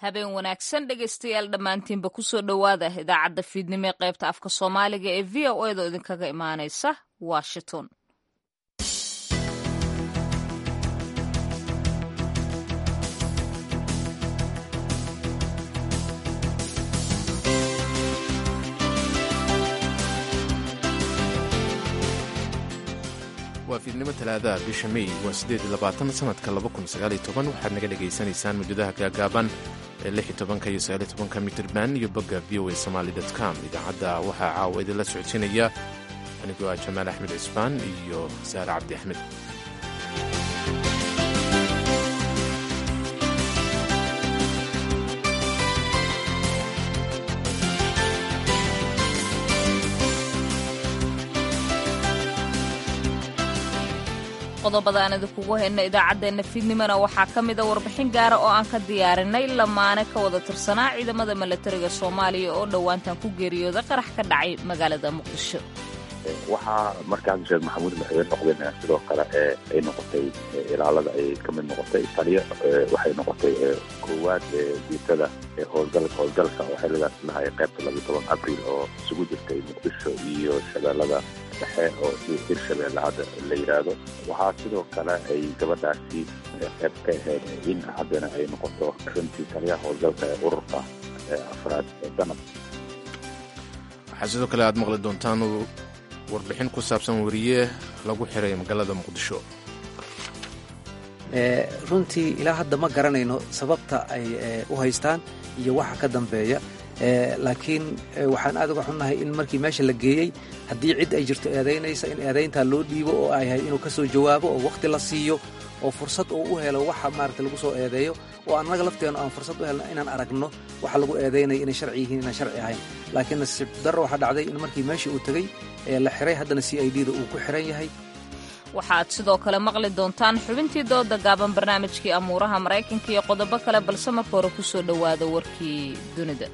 habeen wanaagsan dhegaystayaal dhammaantiinba kusoo dhowaada idaacadda fiidnimo ee qaybta afka soomaaliga ee v o edo idinkaga imaanaysa washington waa fiidnimo talaadaha bisha mey waa siddeed iyo labaatan sanadka laba kun sagaaliyo toban waxaad naga dhagaysanaysaan mawjadaha gaagaaban ee lix iyo tobanka iyo sagaaliyo tobanka mitirban iyo bogga v o a somaali dot com idaacadda waxaa caawa idinla socodsiinaya anigoo ah jamaal axmed cisbaan iyo saare cabdi axmed qodobada aan idinkugu hayna idaacaddeenna fiidnimona waxaa ka mida warbixin gaara oo aan ka diyaarinay lamaane ka wada tirsanaa ciidamada milatariga soomaaliya oo dhowaantan ku geeriyooda qarax ka dhacay magaalada muqdisho waxaa markaas sheekh maxamuud madaxweyne noqdeen sidoo kale ee ay noqotay ilaalada ay ka mid noqotay taliyo waxay noqotay koowaad diitada howlgalka howlgalka oo xiligaas lahay qaybta labiyo toban abriil oo isugu jirtay muqdisho iyo shabeellada dhexe oo hirshabeelle hadda la yidhaahdo waxaa sidoo kale ay gabadhaasi qayb ka ahayd in haddana ay noqoto runtii taliyaha howlgalka ee ururka afraad ee danab waxaa sidoo kale aad maqli doontaan warbixin ku saabsan weriye lagu xiray magaalada muqdisho runtii ilaa hadda ma garanayno sababta ay u haystaan iyo waxa ka dambeeya laakiin waxaan aad uga xunnahay in markii meesha la geeyey haddii cid ay jirto eedaynaysa in eedayntaa loo dhiibo oo ay yahay inuu ka soo jawaabo oo wakhti la siiyo oo fursad uu u helo waxa maarata lagu soo eedeeyo oo annaga lafteennu aan fursad u helno inaan aragno waxa lagu eedaynaya inay sharci yihiin inaan sharci ahayn laakiin nasiib darro waxaa dhacday in markii meeshii uu tegey ee la xiray haddana c i d da uu ku xiran yahay waxaad sidoo kale maqli doontaan xubintii dooda gaaban barnaamijkii amuuraha maraykanka iyo qodobo kale balse marka hore ku soo dhowaada warkii dunida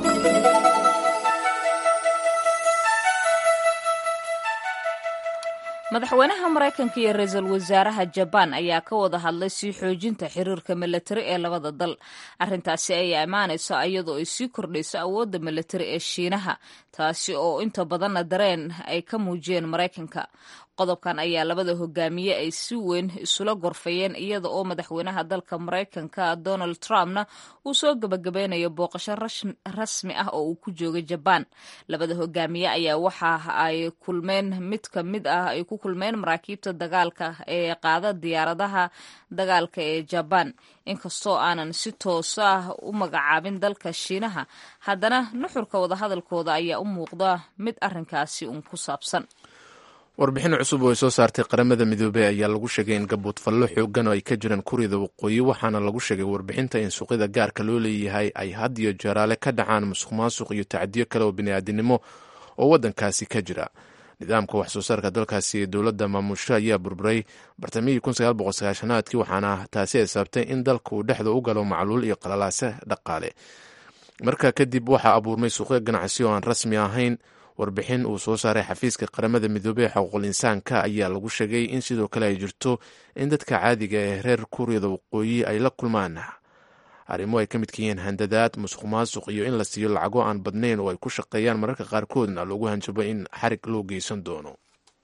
madaxweynaha maraykanka iyo ra-iisul wasaaraha jabaan ayaa ka wada hadlay sii xoojinta xiriirka milatari ee labada dal arrintaasi ayaa imaanayso iyadoo ay sii kordhayso awoodda milatari ee shiinaha taasi oo inta badanna dareen ay ka muujiyeen maraykanka qodobkan ayaa labada hogaamiye ay si weyn isula gorfayeen iyada oo madaxweynaha dalka maraykanka donald trumpna uu soo gebagabeynayo booqasho rasmi ah oo uu ku joogay jabaan labada hogaamiye ayaa waxa ay kulmeen mid ka mid ah ay ku kulmeen maraakiibta dagaalka ee qaada diyaaradaha dagaalka ee jabaan inkastoo aanan si tooso ah u magacaabin dalka shiinaha haddana nuxurka wadahadalkooda ayaa u muuqda mid arrinkaasi uun ku saabsan warbixin cusub oo ay soo saartay qaramada midoobey ayaa lagu sheegay in gabuudfallo xoogan oo ay ka jiraan kurida waqooyi waxaana lagu sheegay warbixinta in suuqyada gaarka loo leeyahay ay had iyo jeeraale ka dhacaan musuq maasuq iyo tacdiyo kale oo bini'aadinimo oo waddankaasi ka jira nidaamka wax soo saarka dalkaasi ee dowladda maamusho ayaa burburay bartamihii aadkii waxaana taasi ay sababtay in dalka uu dhexda u galo macluul iyo qalalaase dhaqaale markaa kadib waxaa abuurmay suuqyo ganacsi oo aan rasmi ahayn warbixin uu soo saaray xafiiska qaramada midoobey ee xuquuqul insaanka ayaa lagu sheegay in sidoo kale ay jirto in dadka caadiga ee reer kuuriyada waqooyi ay la kulmaan arrimo ay ka midka yihiin handadaad musuq maasuq iyo in la siiyo lacago aan badnayn oo ay ku shaqeeyaan mararka qaarkoodna loogu hanjabo in xarig loo geysan doono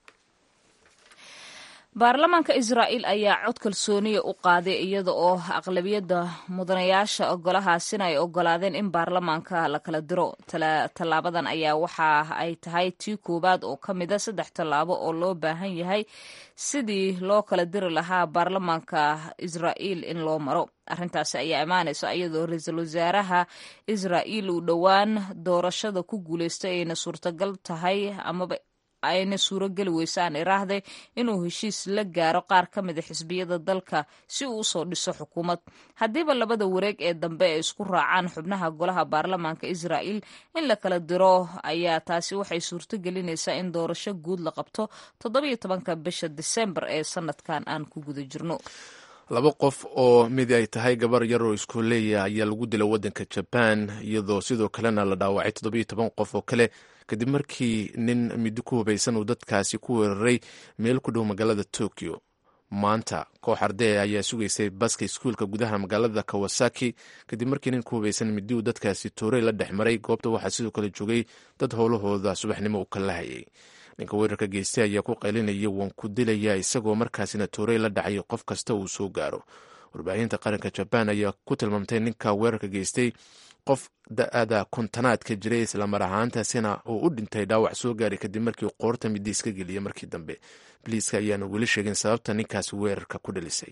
baarlamaanka israa'iil ayaa cod kalsooniya u qaaday iyada oo aqlabiyadda mudanayaasha golahaasina ay ogolaadeen in baarlamaanka la kala diro tallaabadan ayaa waxa ay tahay tii koowaad oo ka mida saddex tallaabo oo loo baahan yahay sidii loo kala diri lahaa baarlamaanka israa'iil in loo maro arrintaasi ayaa imaanaysa iyadoo ra-iisul wasaaraha israa'iil uu dhowaan doorashada ku guulaystay ayna suurtagal tahay amaba ayna suuro geli weysaan iraahday inuu heshiis la gaaro qaar ka mida xisbiyada dalka si uu usoo dhiso xukuumad haddiiba labada wareeg ee dambe ay isku raacaan xubnaha golaha baarlamaanka israa'iil in la kala diro ayaa taasi waxay suurto gelinaysaa in doorasho guud la qabto toddobiyo tobanka bisha disembar ee sanadkan aan ku guda jirno laba qof oo mid ay tahay gabar yar oo iskooleeya ayaa lagu dilay waddanka jabaan iyadoo sidoo kalena la dhaawacay toddobiyo toban qof oo kale kadib markii nin middo ku hubaysan uu dadkaasi ku weeraray meel ku dhow magaalada tokyo maanta koox ardee ayaa sugaysay baska iskuulka gudaha magaalada kawasaki kadib markii nin ku hubaysan midi uu dadkaasi toorey la dhex maray goobta waxaa sidoo kale joogay dad howlahooda subaxnimo u kala hayay ninka weerarka geystay ayaa ku qaylinaya waan ku dilaya isagoo markaasina toorey la dhacay qof kasta uu soo gaaro warbaahinta qaranka jabaan ayaa ku tilmaamtay ninka weerarka geystay qof da-ada kontanaadka jiray islamar ahaantaasina uu u dhintay dhaawac soo gaaray kadib markii qoorta midi iska geliyay markii dambe biliiska ayaana weli sheegin sababta ninkaasi weerarka ku dhalisay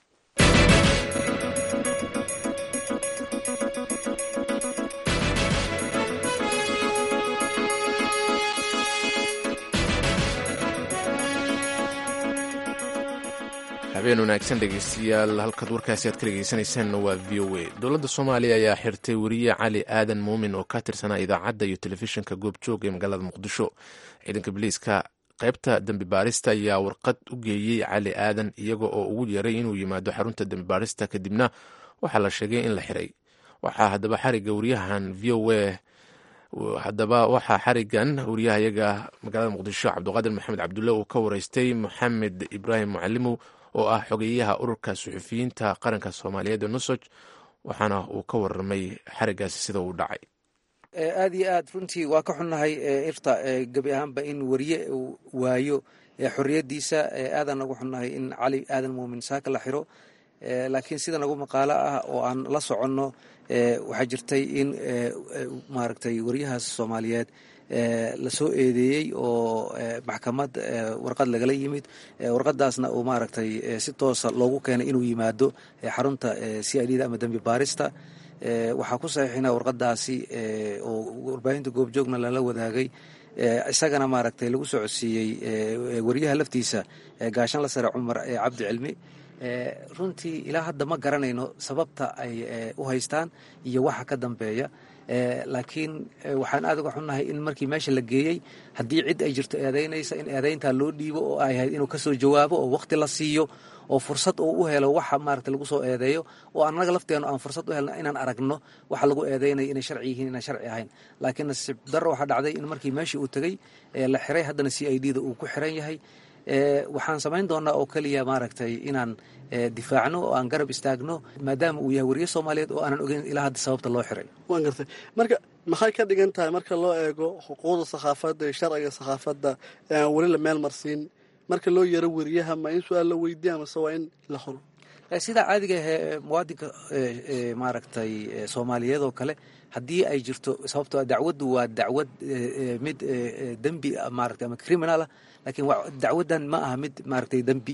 habeen wanaagsan dhegeystayaal halkaad warkaasi aad ka dhegeysanaysaanna waa v o a dowladda soomaaliya ayaa xirtay weriye cali aadan muumin oo ka tirsanaa idaacadda iyo telefishinka goobjoog ee magaalada muqdisho ciidanka biliiska qaybta dembi baarista ayaa warqad u geeyey cali aadan iyaga oo ugu yeeray inuu yimaado xarunta dembi baarista kadibna waxaa la sheegay in la xiray waxaa haddaba xariga wariyahan v o a haddaba waxaa xarigan wariyahayaga magaalada muqdisho cabdiqaadir maxamed cabdulle uu ka wareystay maxamed ibraahim mucalimow oo ah xogeyaha ururka suxufiyiinta qaranka soomaaliyeed ee nusoj waxaana uu ka warramay xarigaasi sida uu dhacay aada iyo aad runtii waa ka xunnahay irta gebi ahaanba in wariye uu waayo xorriyaddiisa aadaan nagu xunnahay in cali aadan muumin saaka la xiro laakiin sida nagu maqaalo ah oo aan la soconno waxaa jirtay in maaragtay wariyahaas soomaaliyeed lasoo eedeeyey oo maxkamad warqad lagala yimid warqadaasna uu maaragtay si toosa loogu keenay inuu yimaado xarunta c i d da ama dembi baarista waxaa ku saxiixina warqadaasi oo warbaahinta goobjoogna lala wadaagay isagana maaragtay lagu soo codsiiyey wariyaha laftiisa gaashan la sare cumar cabdi cilmi runtii ilaa hadda ma garanayno sababta ay u haystaan iyo waxa ka dambeeya laakiin waxaan aad uga xunnahay in markii meesha la geeyey haddii cid ay jirto eedaynaysa in eedayntaa loo dhiibo oo ay ahayd inuu kasoo jawaabo oo waqti la siiyo oo fursad uu u helo waxa maarata lagu soo eedeeyo oo annaga lafteenu aan fursad u helno inaan aragno waxa lagu eedeynayo inay sharci yihiin inaan sharci ahayn laakiin nasiib darro waxaa dhacday in markii meeshii uu tegey la xiray haddana c i d da uu ku xiran yahay waxaan samayn doonaa oo keliya maaragtay inaan difaacno oo aan garab istaagno maadaama uu yahay wariye soomaaliyeed oo aanan ogeyn ilaa hadda sababta loo xiray waan gartay marka maxay ka dhigan tahay marka loo eego xuquuqda sakhaafadda iyo sharciga sakhaafadda ee aan weli la meel marsiin marka loo yaro wariyaha ma in su-aal la weydiiya mase waa in la xuro sidaa caadiga ahee muwaadinka maaragtay soomaaliyeed oo kale haddii ay jirto sababtoo dacwaddu waa dacwad mid dembi maarata ama criminal ah laakiin dacwaddan ma aha mid maaragtay dembi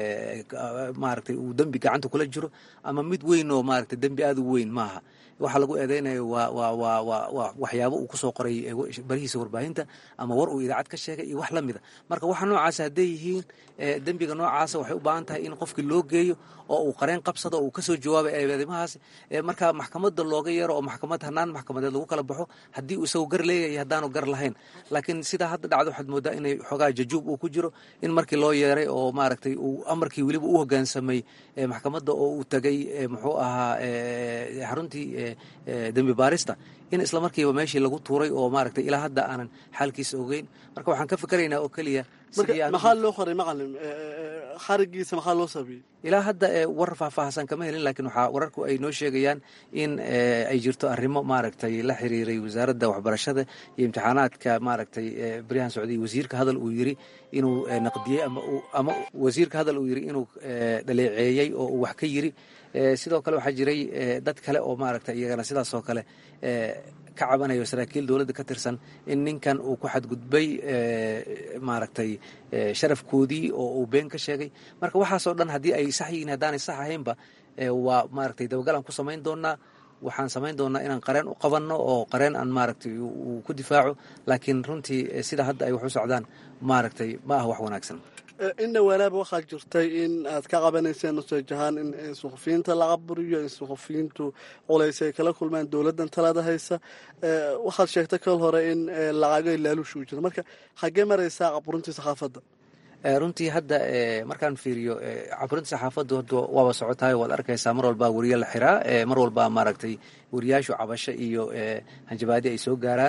maaragtay uu dembi gacanta kula jiro ama mid weyn oo maaragtay dembi aada u weyn maaha waxaa lagu eedeynayo waa waa waa waa waa waxyaabo uu kusoo qoray barihiisa warbaahinta ama war uu idaacad ka sheegay iyo wax la mida marka waxa noocaasa hadday yihiin dembiga noocaasa waxay u baahan tahay in qofkii loo geeyo oo uu qareen qabsado oo uu kasoo jawaabay eedeymahaas marka maxkamadda looga yeero oo maxkamad hanaan maxkamadeed lagu kala baxo haddii uu isagu gar leeyahay haddaanu gar lahayn laakiin sidaa hadda dhacdo waxaad moodaa inay xoogaa jajuub uu ku jiro in markii loo yeeray oo maaragtay uu amarkii weliba u hoggaansamay maxkamadda oo uu tegay muxuu ahaa xaruntii dembi baarista in isla markiiba meeshii lagu tuuray oo maaragtay ilaa hadda aanan xaalkiisa ogeyn marka waxaan ka fikeraynaa oo keliya maxaa loo qoray macalin xarigiisa maxaa loo saabiyey ilaa hadda war faahfaahsan kama helin laakiin waxaa wararku ay noo sheegayaan in ay jirto arrimo maaragtay la xiriiray wasaaradda waxbarashada iyo imtixaanaadka maaragtay baryahan socday wasiirka hadal uu yiri inuu naqdiyey ama wasiirka hadal uu yiri inuu dhaleeceeyey oo uu wax ka yiri sidoo kale waxaa jiray dad kale oo maaragtay iyagana sidaas oo kale ka cabanayo saraakiil dowladda ka tirsan in ninkan uu ku xadgudbay maaragtay sharafkoodii oo uu been ka sheegay marka waxaasoo dhan haddii ay sax yihiin haddaanay sax ahaynba waa maaragtay dabagalaan ku samayn doonaa waxaan samayn doonaa inaan qareen u qabanno oo qareen aan maaragtay uu ku difaaco laakiin runtii sida hadda ay wax u socdaan maaragtay ma ah wax wanaagsan in dhawaanaaba waxaa jirtay in aad ka qabanayseen nuseej ahaan in suxufiyiinta la caburiyo in suxufiyiintu culays ay kala kulmaan dowladdan talada haysa waxaad sheegtay kal hore in lacago laaluush uu jiro marka xaggee maraysaa caburintii saxaafadda runtii hadda markaan fiiriyo caburinta saxaafaddu hadda waaba socotahay waad arkaysaa mar walbaa weriye la xiraa mar walbaa maaragtay weriyaashu cabasho iyo hanjabaadi ay soo gaaraan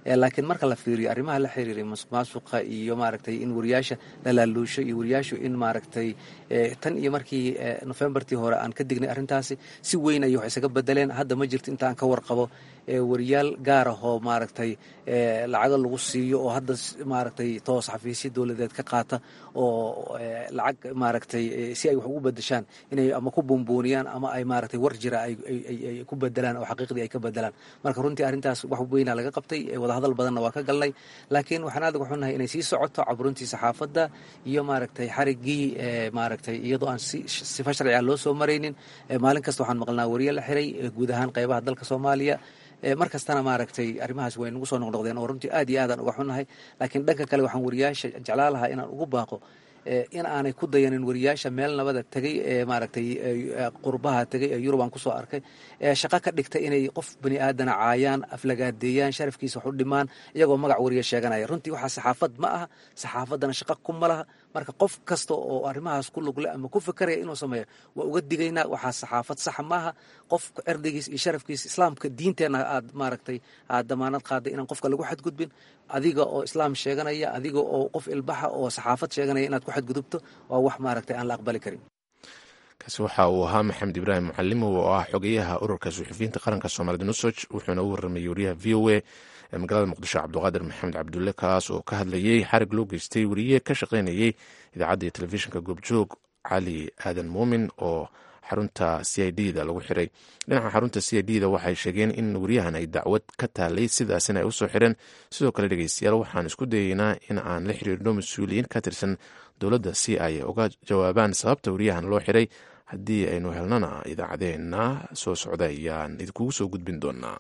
laakiin marka la fiiriyo arrimaha la xiriiray masuq maasuqa iyo maaragtay in wariyaasha la laaluusho iyo wariyaashu in maaragtay tan iyo markii nofembartii hore aan ka dignay arrintaasi si weyn ayay wax isaga bedeleen hadda ma jirto inta aan ka warqabo wariyaal gaar ahoo maaragtay lacago lagu siiyo oo hadda maaragtay toos xafiisya dowladeed ka qaata oo lacag maaragtay si ay wax ugu bedeshaan inay ama ku buunbuuniyaan ama ay maaragtay war jira ay ku bedelaan oo xaqiiqdii ay ka bedelaan marka runtii arrintaas wax weynaa laga qabtay wadahadal badanna waa ka galnay laakiin waxaan aad uga xunnahay inay sii socoto caburuntii saxaafadda iyo maaragtay xariggii maaragtay iyadoo aan sifa sharci ah loo soo maraynin maalin kasta waxaan maqlnaa wariye la xiray guud ahaan qaybaha dalka soomaaliya mar kastana maaragtay arrimahaas way nagu soo noqnoqdeen oo runtii aad iyo aadaan uga xunnahay laakiin dhanka kale waxaan wariyaasha jeclaa lahaa inaan ugu baaqo in aanay ku dayanin wariyaasha meel nabada tegay ee maaragtay qurbaha tegay ee yurub aan kusoo arkay ee shaqo ka dhigtay inay qof bani aadana caayaan aflagaadeeyaan sharafkiisa wax u dhimaan iyagoo magac wariya sheeganaya runtii waxaa saxaafad ma aha saxaafaddana shaqo kuma laha marka qof kasta oo arrimahaas ku lugle ama ku fikeraya inuu sameeyo waa uga digaynaa waxaa saxaafad saxa maaha qof erdigiis iyo sharafkiisa islaamka diinteenna aad maaragtay aad damaanad qaaday inaan qofka lagu xadgudbin adiga oo islaam sheeganaya adiga oo qof ilbaxa oo saxaafad sheeganaya inaad ku xadgudubto waa wax maaragtay aan la aqbali karin kaasi waxa uu ahaa maxamed ibraahim mucalimow oo ah xogeyaha ururka suxufiyiinta qaranka soomaalida nusoj wuxuuna u warramayey wariyaha v o a ee magaalada muqdisho cabdiqaadir maxamed cabdulle kaas oo ka hadlayey xarig loo geystay wariye ka shaqaynayey idaacadda iyo telefishinka goobjoog cali aadan muumin oo xarunta c i d da lagu xiray dhinaca xarunta c i d da waxay sheegeen in wariyahan ay dacwad ka taalay sidaasina ay usoo xireen sidoo kale dhegeystayaal waxaan isku dayeynaa in aan la xiriirno mas-uuliyiin ka tirsan dowladda si ay uga jawaabaan sababta wariyahan loo xiray haddii aynu helnana idaacadeena soo socda ayaan idinkugu soo gudbin doonaa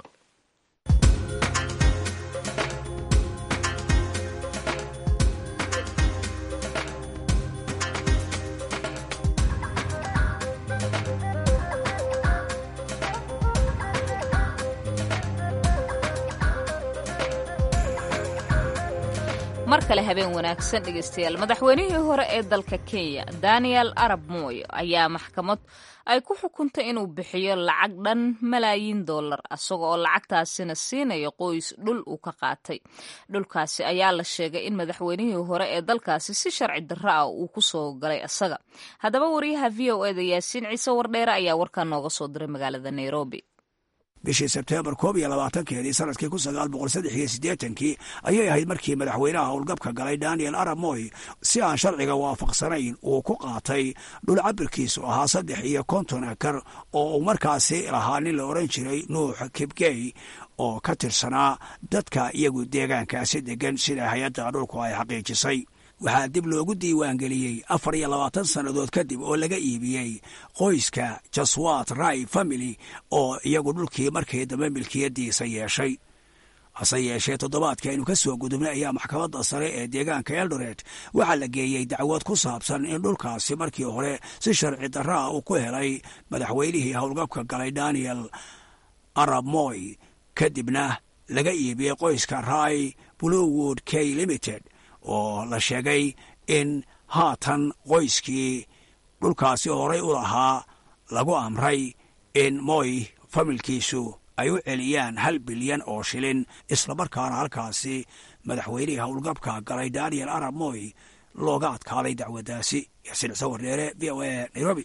mar kale habeen wanaagsan dhegeystayaal madaxweynihii hore ee dalka kenya daniel arab moy ayaa maxkamad ay ku xukuntay inuu bixiyo lacag dhan malaayiin dollar isaga oo lacagtaasina siinayo qoys dhul uu ka qaatay dhulkaasi ayaa la sheegay in madaxweynihii hore ee dalkaasi si sharci darro ah uu ku soo galay isaga haddaba wariyaha v o eda yaasiin ciise wardheere ayaa warkaa nooga soo diray magaalada nairobi bishii sebteembar koob iyo labaatankeedii sanadkii kun sagaal boqol saddex iyo siddeetankii ayay ahayd markii madaxweynaha howlgabka galay daniel arab moy si aan sharciga waafaqsanayn uu ku qaatay dhul cabirkiisu ahaa saddex iyo konton akar oo uu markaasi lahaa nin la odhan jiray nuux kibgey oo ka tirsanaa dadka iyagu deegaankaasi degan sida hay-adda dhulku ay xaqiijisay waxaa dib loogu diiwaangeliyey afar iyo labaatan sannadood kadib oo laga iibiyey qoyska jaswat rai family oo iyagu dhulkii markii dambe milkiyadiisa yeeshay hase yeeshee toddobaadkii aynu ka soo gudubnay ayaa maxkamadda sare ee deegaanka eldoret waxaa la geeyey dacwad ku saabsan in dhulkaasi markii hore si sharci darraa uu ku helay madaxweynihii howlgabka galay daniel arab moy kadibna laga iibiyey qoyska rai bluewood k limited oo la sheegay in haatan qoyskii dhulkaasi horay u lahaa lagu amray in moy familkiisu ay u celiyaan hal bilyan oo shilin islamarkaana halkaasi madaxweynihii howlgabka galay daniel arab moy looga adkaaday dacwaddaasi yaasiin cise wardheere v o a nairobi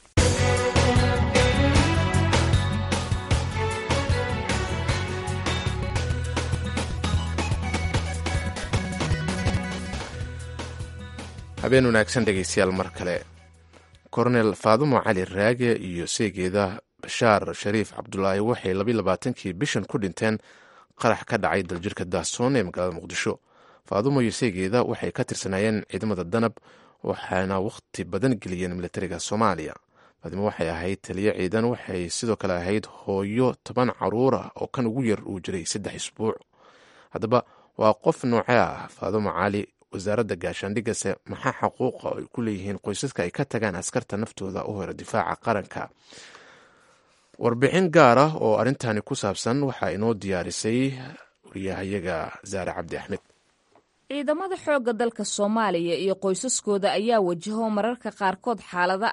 habeen wanaagsan dhegeystayaal mar kale kornel faadumo cali raage iyo seegeeda bashaar shariif cabdulaahi waxay labayilabaatankii bishan ku dhinteen qarax ka dhacay daljirka daasoon ee magaalada muqdisho faadumo iyo seegeeda waxay ka tirsanaayeen ciidamada danab waxaana wakhti badan geliyeen militariga soomaaliya faadimo waxay ahayd taliyo ciidan waxay sidoo kale ahayd hooyo toban caruur ah oo kan ugu yar uu jiray saddex isbuuc haddaba waa qof noocee ah faadumo cali wasaaradda gaashaandhigase maxaa xaquuqa ay ku leeyihiin qoysaska ay ka tagaan askarta naftooda u hore difaaca qaranka warbixin gaar ah oo arrintani ku saabsan waxaa inoo diyaarisay wariyahayaga saare cabdi axmed ciidamada xoogga dalka soomaaliya iyo qoysaskooda ayaa wajaho mararka qaarkood xaalado adag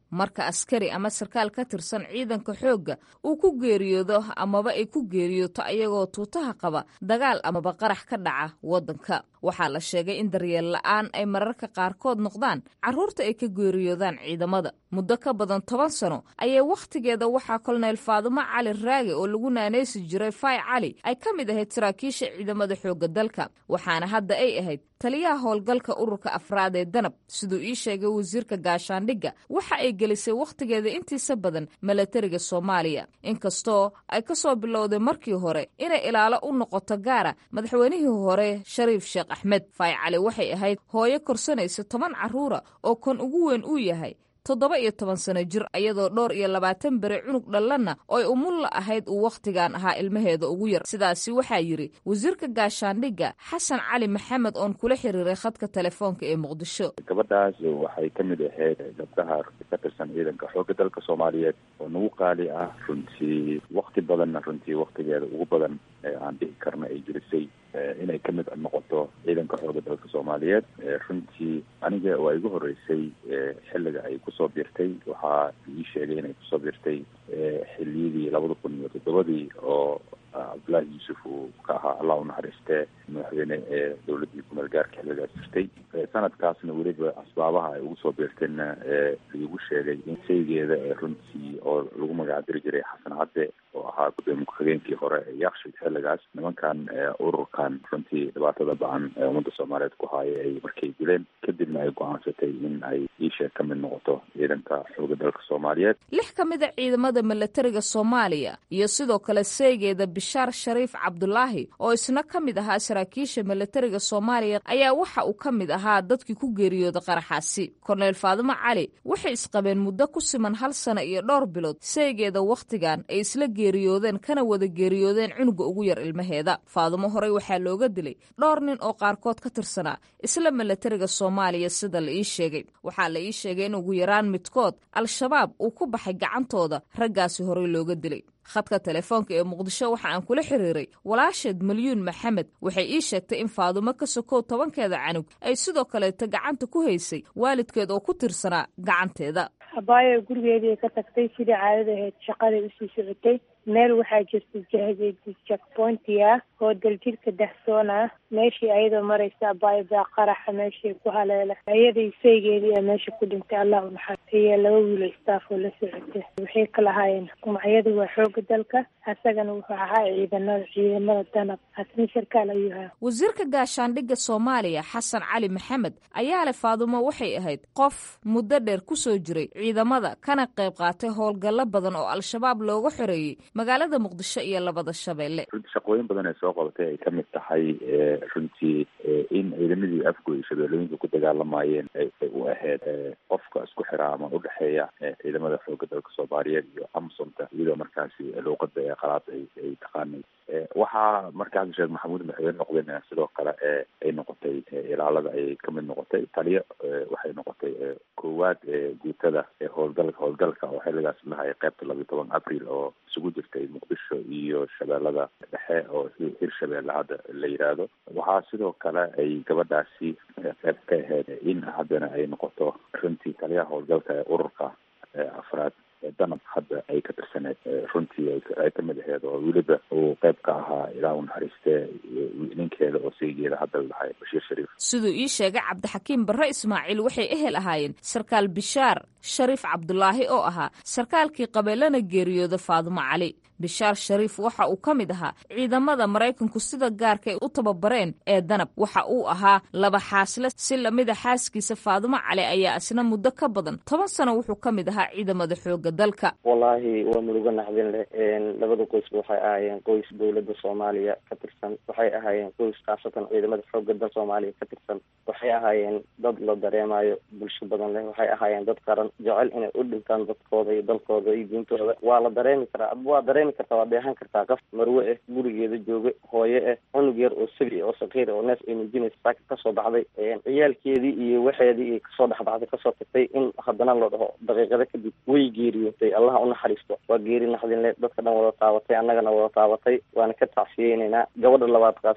marka askari ama sarkaal ka tirsan ciidanka xoogga uu ku geeriyoodo amaba ay ku geeriyooto ayagoo tuutaha qaba dagaal amaba qarax ka dhaca waddanka waxaa la sheegay in daryeel la'aan ay mararka qaarkood noqdaan carruurta ay ka geeriyoodaan ciidamada muddo ka badan toban sano ayay wakhtigeeda waxaa kolonel faadumo cali raage oo lagu naanaysi jiray fay cali ay ka mid ahayd saraakiisha ciidamada xoogga dalka waxaana hadda ay ahayd taliyaha howlgalka ururka afraad ee danab siduu ii sheegay wasiirka gaashaandhigga waxa ay gelisay wakhtigeeda intiisa badan milatariga soomaaliya inkastoo ay ka soo bilowday markii hore inay ilaalo u noqoto gaara madaxweynihii hore shariif sheekh axmed fay cali waxay ahayd hooyo korsanaysa toban carruura oo kan ugu weyn uu yahay toddoba iyo toban sano jir iyadoo dhowr iyo labaatan beri cunug dhallanna oy umulla ahayd uu wakhtigan ahaa ilmaheeda ugu yar sidaasi waxaa yidhi wasiirka gaashaandhigga xasan cali maxamed oon kula xiriiray khadka telefoonka ee muqdisho gabadhaas waxay ka mid ahayd gabdhaha ka tirsan ciidanka xoogga dalka soomaaliyeed oo nagu qaali ah runtii wakti badanna runtii waktigeeda ugu badan ee aan dhihi karna ay jirisay inay ka mid noqoto ciidanka xoogga dalka soomaaliyeed runtii aniga waa igu horeysay xilliga ay kusoo biirtay waxaa ii sheegay inay kusoo biirtay xiliyadii labada kun iyo toddobadii oo cabdullaahi yuusuf uu ka ahaa allah u naxariistee madaxweyne ee dowladdii kumeel gaarka xilligaas jirtay sanadkaasna weliba asbaabaha ay ugu soo biirtayna laigu sheegay in saygeeda runtii oo lagu magacdiri jiray xasan cadde oo ahaa gudoomiye ku-xigeenkii hore ee yakshid xilligaas nimankan ururkan runtii dhibaatada ba-an ee ummadda soomaaliyeed ku haaya ay markay dileen kadibna ay go-aansatay in ay iisheeg ka mid noqoto ciidanka xooga dalka soomaaliyeed lix ka mid a ciidamada milatariga soomaaliya iyo sidoo kale seegeeda bishaar shariif cabdulaahi oo isna ka mid ahaa saraakiisha milatariga soomaaliya ayaa waxa uu ka mid ahaa dadkii ku geeriyooda qaraxaasi korneyl faadimo cali waxay isqabeen muddo ku siman hal sano iyo dhowr bilood seegeeda wakhtigan ay isla geeriyoodeen kana wada geeriyoodeen cunuga ugu yar ilmaheeda faadumo horey waxaa looga dilay dhowr nin oo qaarkood ka tirsanaa isla milatariga soomaaliya sida la ii sheegay waxaa la ii sheegay in ugu yaraan midkood al-shabaab uu ku baxay gacantooda raggaasi horey looga dilay khadka telefoonka ee muqdisho waxa aan kula xiriiray walaasheed malyuun maxamed waxay ii sheegtay in faadumo ka sokow tobankeeda canug ay sidoo kaleeta gacanta ku haysay waalidkeed oo ku tirsanaa gacanteeda abaayo gurigeedii ka tagtay sidii caadada ahayd shaqaday usii socotay meel waxaa jirta jackpointi ah oo daljirka dahsoon ah meeshii ayadoo maraysa abaayo baa qaraxa meeshii ku haleela ayadii saygeedii a meesha ku dhintay allah u naxar iyo laba wiilo staff oo la socotay waxay kala haayeen magacyadu waa xooga dalka asagana wuxuu ahaa ciidanada ciidamada danab asna sarkaal ayuu ahaa wasiirka gaashaandhigga soomaaliya xasan cali maxamed ayaa leh faadumo waxay ahayd qof muddo dheer kusoo jiray ciidamada kana qayb qaatay howlgallo badan oo al-shabaab looga xoreeyey magaalada muqdisho iyo labada shabeelle runtii shaqooyin badan ay soo qabatay ay ka mid tahay runtii in ciidamadii afgoy shabeellooyinka ku dagaalamayeen ay u ahayd qofka isku xiraa ama udhexeeya ciidamada xooga dalka soomaaliyeed iyo amsomta iyadoo markaasi luuqada ee qalaad ay taqaanay waxaa markaas sheekh maxamuud madaxweyne noqdeen sidoo kale ay noqotay ilaalada ay ka mid noqotay taliyo waxay noqotay koowaad guutada howlgalka howlgalka oo xilligaas lahay qaybta labiyo toban abril oo isugu jirtay muqdisho iyo shabeellada dhexe oo hir shabeelle hadda la yidhaahdo waxaa sidoo kale ay gabadhaasi qayb ka ahayd in haddana ay noqoto runtii taliyaha howlgalka ee ururka afraad danab hadda ay ka tirsaneed runtii ay ka mid aheyd oo weliba uu qayb ka ahaa ilaa u naxariistee ninkeeda oo saygeeda hadda lahay bashiir shariif siduu ii sheegay cabdixakiim barre ismaaciil waxay ehel ahaayeen sarkaal bishaar shariif cabdulaahi oo ahaa sarkaalkii qabeelana geeriyooda faadumo cali bishaar shariif waxa uu ka mid ahaa ciidamada maraykanku sida gaarkay u tababareen ee danab waxa uu ahaa laba xaasle si lamida xaaskiisa faadumo cali ayaa isna muddo ka badan toban sano wuxuu ka mid ahaa ciidamada xooga dalka wallaahi waa murugo naxdin leh labada qoysba waxay ahaayeen qoys dowladda soomaaliya ka tirsan waxay ahaayeen qoys khaasatan ciidamada xooga dal soomaaliya ka tirsan waxay ahaayeen dad la dareemayo bulsho badan leh waxay ahaayeen dad qaran jecel inay u dhintaan dadkooda iyo dalkooda iyo diintooda waa la dareemi karaa waa dareemi kartaa waa dheehan kartaa qof marwe ah gurigeeda jooga hooye ah cunug yar oo sabi oo sakiir oo neef ay muujinaysa saaka kasoo baxday ciyaalkeedii iyo waxeedii iyo kasoo dhexbaxday kasoo tagtay in haddana la dhaho daqiiqada kadib way geeriyootay allaha u naxariisto waa geeri naxdinle dadka dhan wada taabatay annagana wada taabatay waana ka tacsiyeyneynaa gabadha labaad khaasatan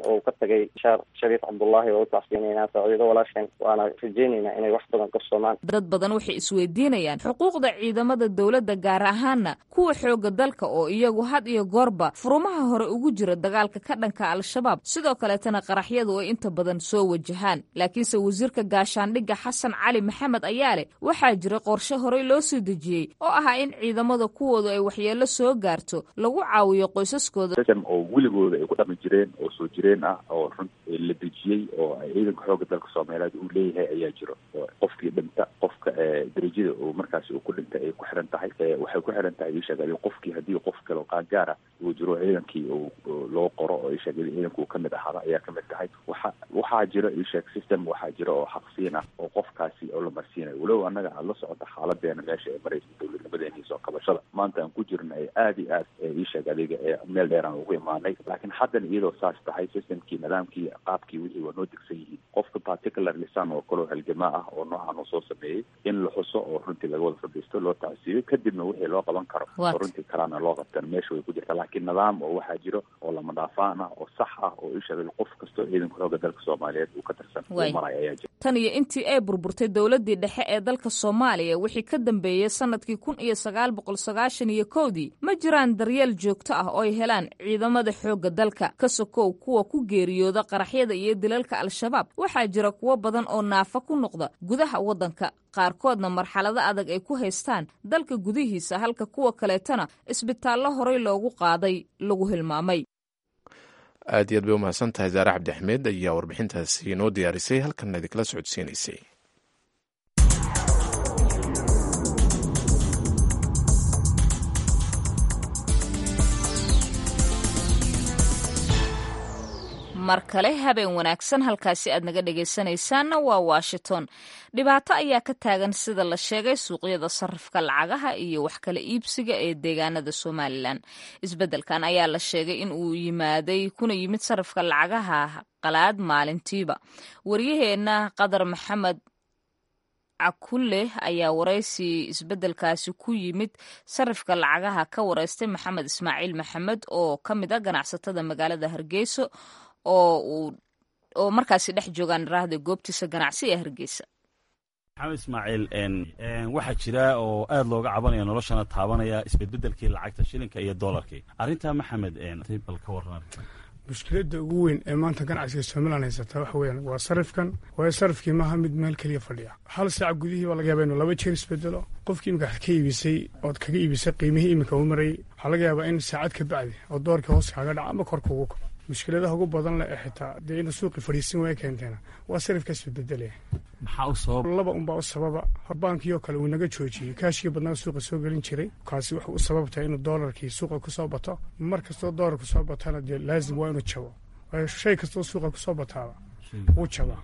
oo ka tagay shaar shariif cabdullaahi oo u tacsiinaynaa saaciido walaasheen waana rajeynaynaa inay wax badan qabsoomaan dad badan waxay isweydiinayaan xuquuqda ciidamada dowladda gaar ahaana kuwa xooga dalka oo iyagu had iyo goorba furumaha hore ugu jira dagaalka ka dhanka al-shabaab sidoo kaleetana qaraxyadu ay inta badan soo wajahaan laakiinse wasiirka gaashaandhigga xasan cali maxamed ayaa leh waxaa jira qorshe horey loo soo dejiyey oo ahaa in ciidamada kuwoodu ay waxyeello soo gaarto lagu caawiyo qoysaskooda oo weligooda ay ku dhaqmi jireen oo soo jireen ah oo run la dejiyey oo ciidanka xooga dalka soomaaliyeed uu leeyahay ayaa jiro qofkii dhinta qofka darajada uu markaasi uu ku dhintay ay ku xiran tahay waxay ku xiran tahay isheegay qofkii haddii qof kale qaangaara uu jiro ciidankii loo qoro oo isheegay ciidanku ka mid ahaada ayaa kamid tahay waxa waxaa jiro isheeg system waxaa jira oo xaqsiin ah oo qofkaasi oo la marsiinayo walow annaga aad la socota xaaladeena meesha ay maraysa dowladnimadeena soo kabashada maanta aan ku jirna ay aada iyo aad isheeg adiga meel dheeraan ugu imaanay laakiin haddana iyadoo saas tahay systemkii nidaamkii qaabkii wixii waa noo degsan yihiin qofka particular lisan oo kaleo halgamaa ah oo noocan uu soo sameeyey in la xuso oo runtii laga wada fadhiisto loo tacsiiyo kadibna wixii loo qaban karo oo runtii kalena loo qabtan meesha way ku jirta laakiin nidaam oo waxaa jiro oo lama dhaafaan ah oo sax ah oo isheegay qof kastoo ciidanka xooga dalka soomaaliyeed uu ka tirsan uu maraya ayaa jira tan iyo intii ay burburtay dowladdii dhexe ee dalka soomaaliya wixii ka dambeeyey sanadkii kun iyo sagaal boqol sagaashan iyo kowdii ma jiraan daryeel joogto ah oo ay helaan ciidamada xoogga dalka ka sokow kuwa ku geeriyooda qaraxyada iyo dilalka al-shabaab waxaa jira kuwo badan oo naafa ku noqda gudaha waddanka qaarkoodna marxalado adag ay ku haystaan dalka gudihiisa halka kuwa kaleetana isbitaallo horey loogu qaaday lagu hilmaamay aad iyo aad bay umahadsan tahay zaare cabdi axmed ayaa warbixintaasi inoo diyaarisay halkanna idinkala socodsiinaysay mar kale habeen wanaagsan halkaasi aad naga dhegaysanaysaanna waa washington dhibaato ayaa ka taagan sida la sheegay suuqyada sarifka lacagaha iyo wax kala iibsiga ee deegaanada somalilan isbeddelkan ayaa la sheegay in uu yimaaday kuna yimid sarifka lacagaha qalaad maalintiiba waryaheenna qadar maxamed cakulle ayaa waraysi isbeddelkaasi ku yimid sarifka lacagaha ka wareystay maxamed ismaaciil maxamed oo ka mid a ganacsatada magaalada hargeysa oo uu oo markaasi dhex joogaan raahda goobtiisa ganacsi ee hargeysa maxamed ismaaciil waxaa jira oo aad looga cabanaya noloshana taabanaya isbedbedelkii lacagta shilinka iyo doolarkii arrintaa maxamed bal ka warran mushkiladda ugu weyn ee maanta ganacsiga somalilan haysata waxa weeyaan waa sarifkan waayo sarifkii maaha mid meel keliya fadhiya hal saac gudihii baa laga yaabaa inuu laba jeer isbedelo qofkii imika ka iibisay ood kaga iibisay qiimihii iminka uu marayay waxaa laga yaabaa in saacad ka bacdi oo doorkii hoos kaaga dhaca ama kor kuugu kaco mushkiladaha ugu badan leh ee xitaa dee inuu suuqi fadhiisan waaya keenteena waa sarifkaas isbedelaya maxaa u sabab laba unbaa u sababa baankii oo kale uu naga joojiyey kaashkii badnaa suuqa soo gelin jiray kaasi wuxuu u sababtahay inuu doolarkii suuqa kusoo bato mar kastoo doolarku soo batana dee laazim waa inuu jabo waayo shay kastoo suuqa kusoo bataaba wuu jabaa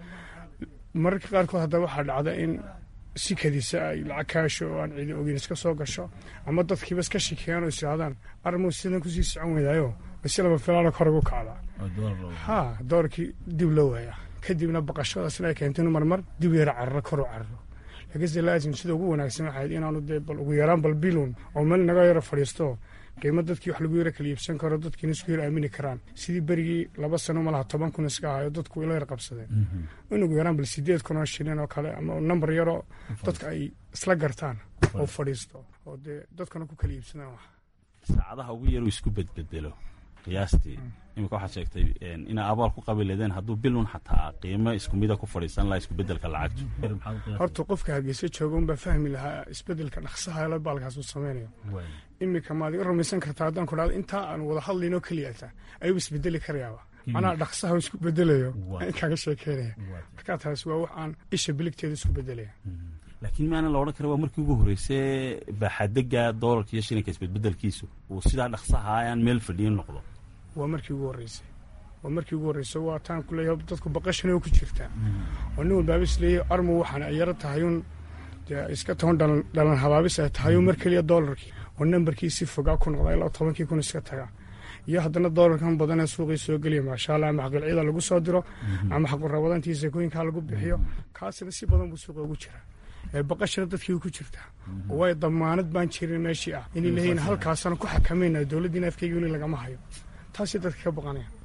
mararka qaarkood haddaba waxaa dhacda in si kadisa ay lacag kaasho oo aan ciidi ogeyn iska soo gasho ama dadkiiba iska shikeeyaan oo isirahdaan armuu sidan kusii socon weydaayo basi laba filaana kor ugu kacdaa ha doorkii dib loo waayaa kadibna baqashadaasna ay keento inu marmar dib yara cararo kor u cararo laakiinse laazim sida ugu wanaagsan waxayd inaanu dee bal ugu yaraan bal bilun oo meel naga yaro fadhiisto qiimo dadkii wax lagu yaro kala iibsan karo dadkiina isku yar aamini karaan sidii berigii laba sano malaha toban kun iska ahayo dadku ila yar qabsadeen in ugu yaraan bal sideed kun oo shilin oo kale ama nambar yaroo dadka ay isla gartaan oo fadhiisto oo dee dadkuna ku kala iibsadaan wax saacadaha ugu yaruu isku bedbedelo qiyaastii iminka waxaad sheegtay inaa abaal ku qabi leedeen hadduu bilun xataa qiimo isku mida ku fadhiisan lahaa iskubedelka lacagtu horta qofka hargeysa jooga unbaa fahmi lahaa isbedelka dhaqsaha la baalkaas uu sameynayo iminka maad iga rumaysan kartaa haddaan ku dhahdo intaa aan wada hadlaynoo keliyata ayuu isbedeli karayaaba macnaha dhaqsaha isku bedelayo in kaaga sheekeynaya markaa taas waa wax aan isha biligteeda isku bedelaya laakiin maana la odhan kara waa markii ugu horreysay baaxadega doolarka iyo shilinka isbedbedelkiisu uu sidaa dhaqsaha aan meel fadhiyin noqdo waa markii ugu horreysay waa markii ugu horreysay waa taan ku leeyahay dadku baqashana ku jirtaa oo nin walbaaba is leeyahay armu waxaan ay yaro tahayuun dee iska toban dhalan dhalan habaabis ay tahayuun mar keliya doolarkii oo nambarkii si fogaa ku noqda ilaa tobankii kun iska taga iyo haddana doolarkan badanee suuqii soo geliya maasha allah ama xaqilcida lagu soo diro ama xaqurabadantii sakooyinkaa lagu bixiyo kaasina si badan buu suuqa ugu jiraa baqashana dadkii ku jirtaa oo waayo damaanad baan jirin meeshii ah inay leeyihin halkaasana ku xakamayna dowladdiina afkeyga weli lagama hayo taasay dadka ka baqanaya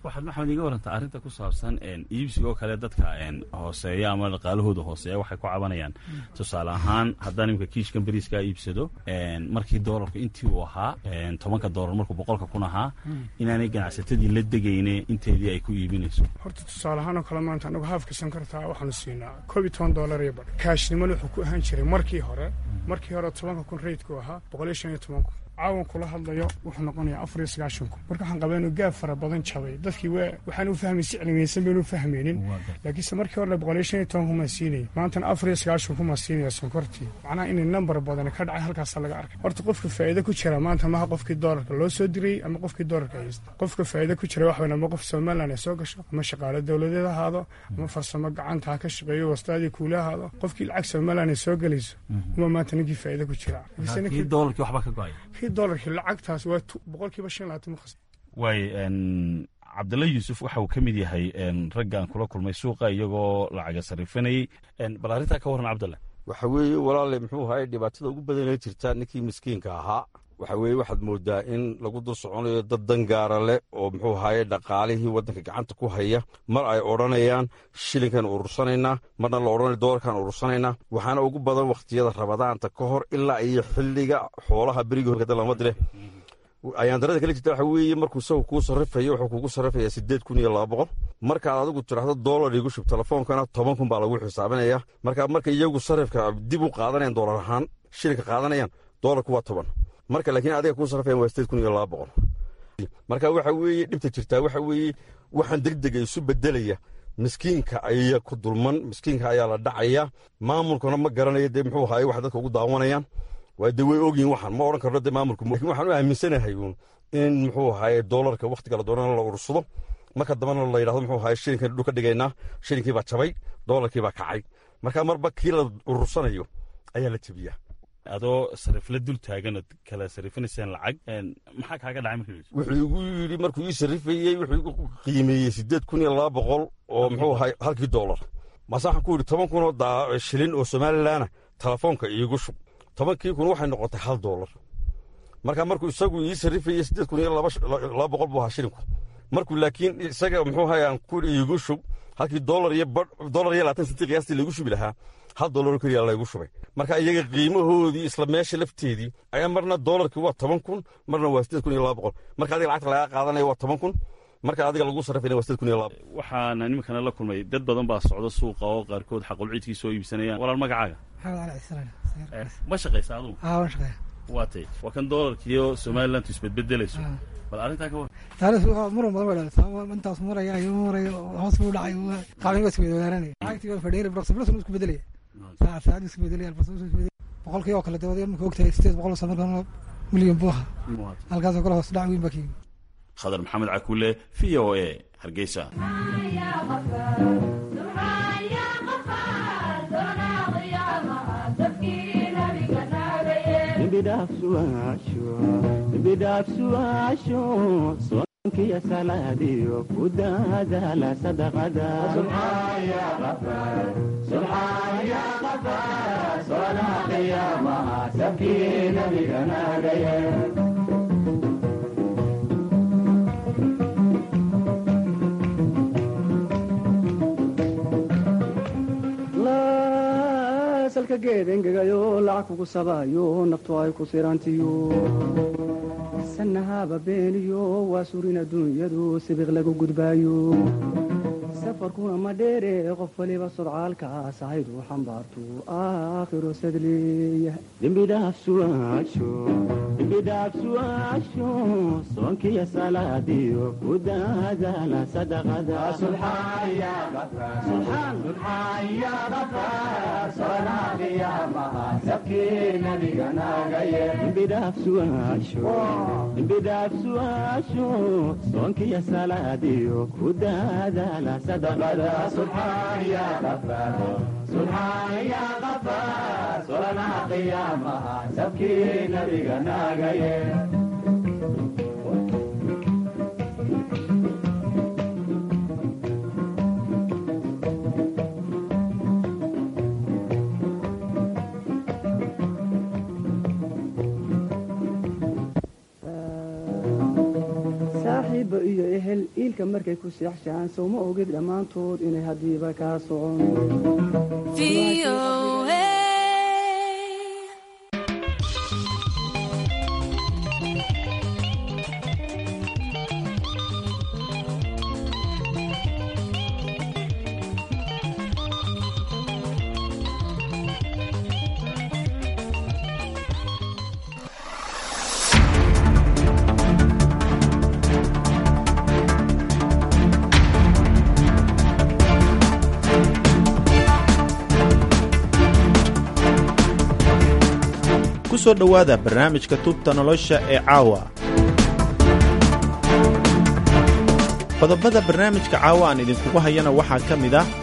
waxaad maxamed iga warantaa arrinta ku saabsan iibsiga oo kale dadka hooseeya ama dhaqaalahooda hooseeya waxay ku cabanayaan tusaale ahaan haddaan imika kiishkan beriiskaa iibsado markii doolarku intii uu ahaa tobanka doolar markuu boqolka kun ahaa inaanay ganacsatadii la degayne inteedii ay ku iibinayso horta tusaale ahaan oo kale maanta anagu haafka sankartaa waxaanu siinaa koob iyo toban doolar iyo badh kaashnimana wuxuu ku ahaan jiray markii hore markii hore tobanka kun reydku ahaa boqol iyo shan iyo toban kun caawan kula hadlayo wuxuu noqonayaa afar iyo sagaashan kun marka waxaan qabaa inuu gaab fara badan jabay dadkii waa waxaan u fahmay si cilmiyeysan baynu u fahmaynin laakiinse markii hore boqol iyo shan iyo toban kun maa siinayay maantana afar iyo sagaashan kun maa siinaya sonkortii macnaha inay nambar badani ka dhacay halkaasa laga arkay horta qofka faa'iido ku jira maanta maha qofkii doolarka loo soo dirayey ama qofkii doolarka haysta qofka faa'iido ku jira wax weyn ama qof somaliland ay soo gasho ama shaqaale dowladeed ahaado ama farsamo gacanta ha ka shaqeeyo wastaadii kuula ahaado qofkii lacag somaliland ay soo gelayso uma maanta ninkii faa'iido ku jira doolarkii waxba ka go-ay kii doolarkii lacagtaas waa boqolkiiba shan labaatan ma khasna waay cabdalla yuusuf waxa uu ka mid yahay raggaan kula kulmay suuqa iyagoo lacaga sarifanayey bal arrintaa ka warran cabdalla waxa weeye walaale muxuu ahaye dhibaatada ugu badanee jirta ninkii miskiinka ahaa waxa weeye waxaad moodaa in lagu dul soconayo dad dangaara leh oo muxuu ahaye dhaqaalihii waddanka gacanta ku haya mar ay odhanayaan shilinkan urursanaynaa marna la odhanayo doolarkan urursanaynaa waxaana ugu badan wakhtiyada rabadaanta ka hor ilaa iyo xilliga xoolaha berigii horkada lama dire ayaan darada kala jirta waxa weeye markuu isagu kuu sarrifayo wuxuu kugu sarrifayaa siddeed kun iyo laba boqol markaad adigu tidhaahdo doolar igu shub telefoonkana toban kun baa lagu xisaabinaya marka marka iyagu sarrifka dib u qaadanayaan doolar ahaan shilinka qaadanayaan doolarku waa toban marka laakiin adiga kuu sarrifayan waa siddeed kun iyo laba boqol marka waxa weeye dhibta jirtaa waxa weeye waxaan degdega isu bedelaya miskiinka ayaa ku dulman miskiinka ayaa la dhacaya maamulkuna ma garanayo dee muxuu ahaye wax dadka ugu daawanayaan waa de way ogyihin waxaan ma odhan karno de maamulku lakin waxaan u aaminsanahay uun in muxuu ahaye doolarka wakhtiga la doonana la urursado marka dambana la yidhahdo muxuu ahaye shilinkan dhul ka dhigaynaa shilinkii baa jabay doolarkii baa kacay marka marba kii la urursanayo ayaa la jebiyaa adoo sarifla dul taagan ood kala sarifinaysaan lacag maxaa kaaga dhacay markii wuxuu igu yidhi markuu ii sarrifayey wuxuu igu qiimeeyey siddeed kun iyo laba boqol oo muxuu ahaye halkii doolar mase waxaan ku yidhi toban kun oo shilin oo somalilaana telefoonka iigu shub tobankii kun waxay noqotay hal doolar marka markuu isagu ii sarrifayey siddeed kun iyo laba boqol buu ahaa shilinku markuu laakiin isaga muxuu ahaye aan ku iigu shub halkii doolar iyo doolar iyo labaatan sentii qiyaastii laigu shubi lahaa hal doolaroo keliya laygu shubay marka iyaga qiimahoodii isla meesha lafteedii ayaa marna doolarkii waa toban kun marna waa siddeed kun iyo laba boqol marka adiga lacagta lagaa qaadanaya waa toban kun marka adiga lagu sarrifayna waa siddeed kun iyo laba waxaana iminkana la kulmay dad badan baa socda suuqa oo qaarkood xaqulciidkii soo iibsanayaan walaal magacaaga ma shaqaysa adugu waa tay waa kan doolarkiiyo somalilantu isbedbedelayso bal arrintaa ka war taariis muran badan bay dhalisaa intaas maraya iyo maraya hoos buu dhacay qaabin waa isweydaananaya lacagtii waa fadhiyay boqol sablasan isku bedelaya saacad isku bedelaya albasan isku bedelaya boqolkii oo kale dabadee marka ogtahay sideed boqol oo samarkan milyan buu ahaa halkaasoo kale hoos dhac weyn baa ka yimid khadar maxamed cakuule v o a hargeysa bidhaafsuaasho soonkiyo salaadiyo ku daadaala sadaqada salka geed engegayo lacag kugu sabayo naftu ay ku sirantiyo sanahaba beeniyo waa surin adduunyadu sibiq lagu gudbaayo safarkuna ma dheere qof waliba sodcaalkaas ahayd uu xambaartu aakhiro sadleeya dembidhaafsuaasho soonkiyo salaadiyo ku daadaala sadaqadambidhaafsuaasho soonkiyo salaadiyo ku daadaala solanaha qiyaamaha sabkii nabiga naagaye saaxiiba iyo ehel iilka markay ku seexshaan sowma ogid dhammaantood inay haddiiba kaa socon ku soo dhowaada barnaamijka tubta nolosha ee caawa qodobada barnaamijka caawa aan idinkugu hayana waxaa ka mid ah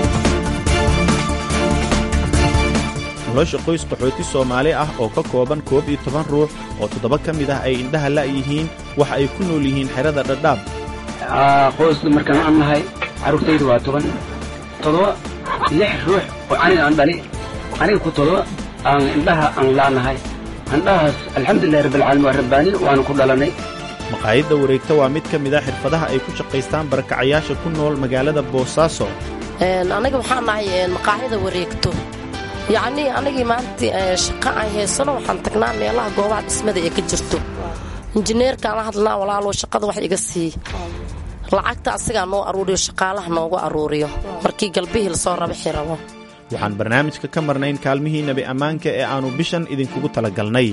nolosha qoys qaxooti soomaali ah oo ka kooban koob iyo toban ruux oo toddoba ka mid ah ay indhaha la'yihiin waxa ay ku nool yihiin xerada dhadhaab qoysda markaan aan nahay carruurtaydu waa toban toddoba lix ruux oo aniga aan dhali aniga ku toddoba aan indhaha aan laanahay indhahaas alxamdulilahi rabbilcaalamiin waa rabbaani waanu ku dhalanay maqaayadda wareegta waa mid ka mid a xirfadaha ay ku shaqaystaan barakacayaasha ku nool magaalada boosaaso aniga waxaan nahay maqaaxida wareegto yacnii anigii maanta shaqa aan haysano waxaan tagnaa meelaha goobaha dhismada ee ka jirto injineerkaan la hadlnaa walaalow shaqada wax iga sii lacagta asigaa noo aruuriyo shaqaalaha noogu aruuriyo markii galbihii lasoo raba xirabo waxaan barnaamijka ka marnayn kaalmihii nebi ammaanka ee aannu bishan idinkugu talagalnay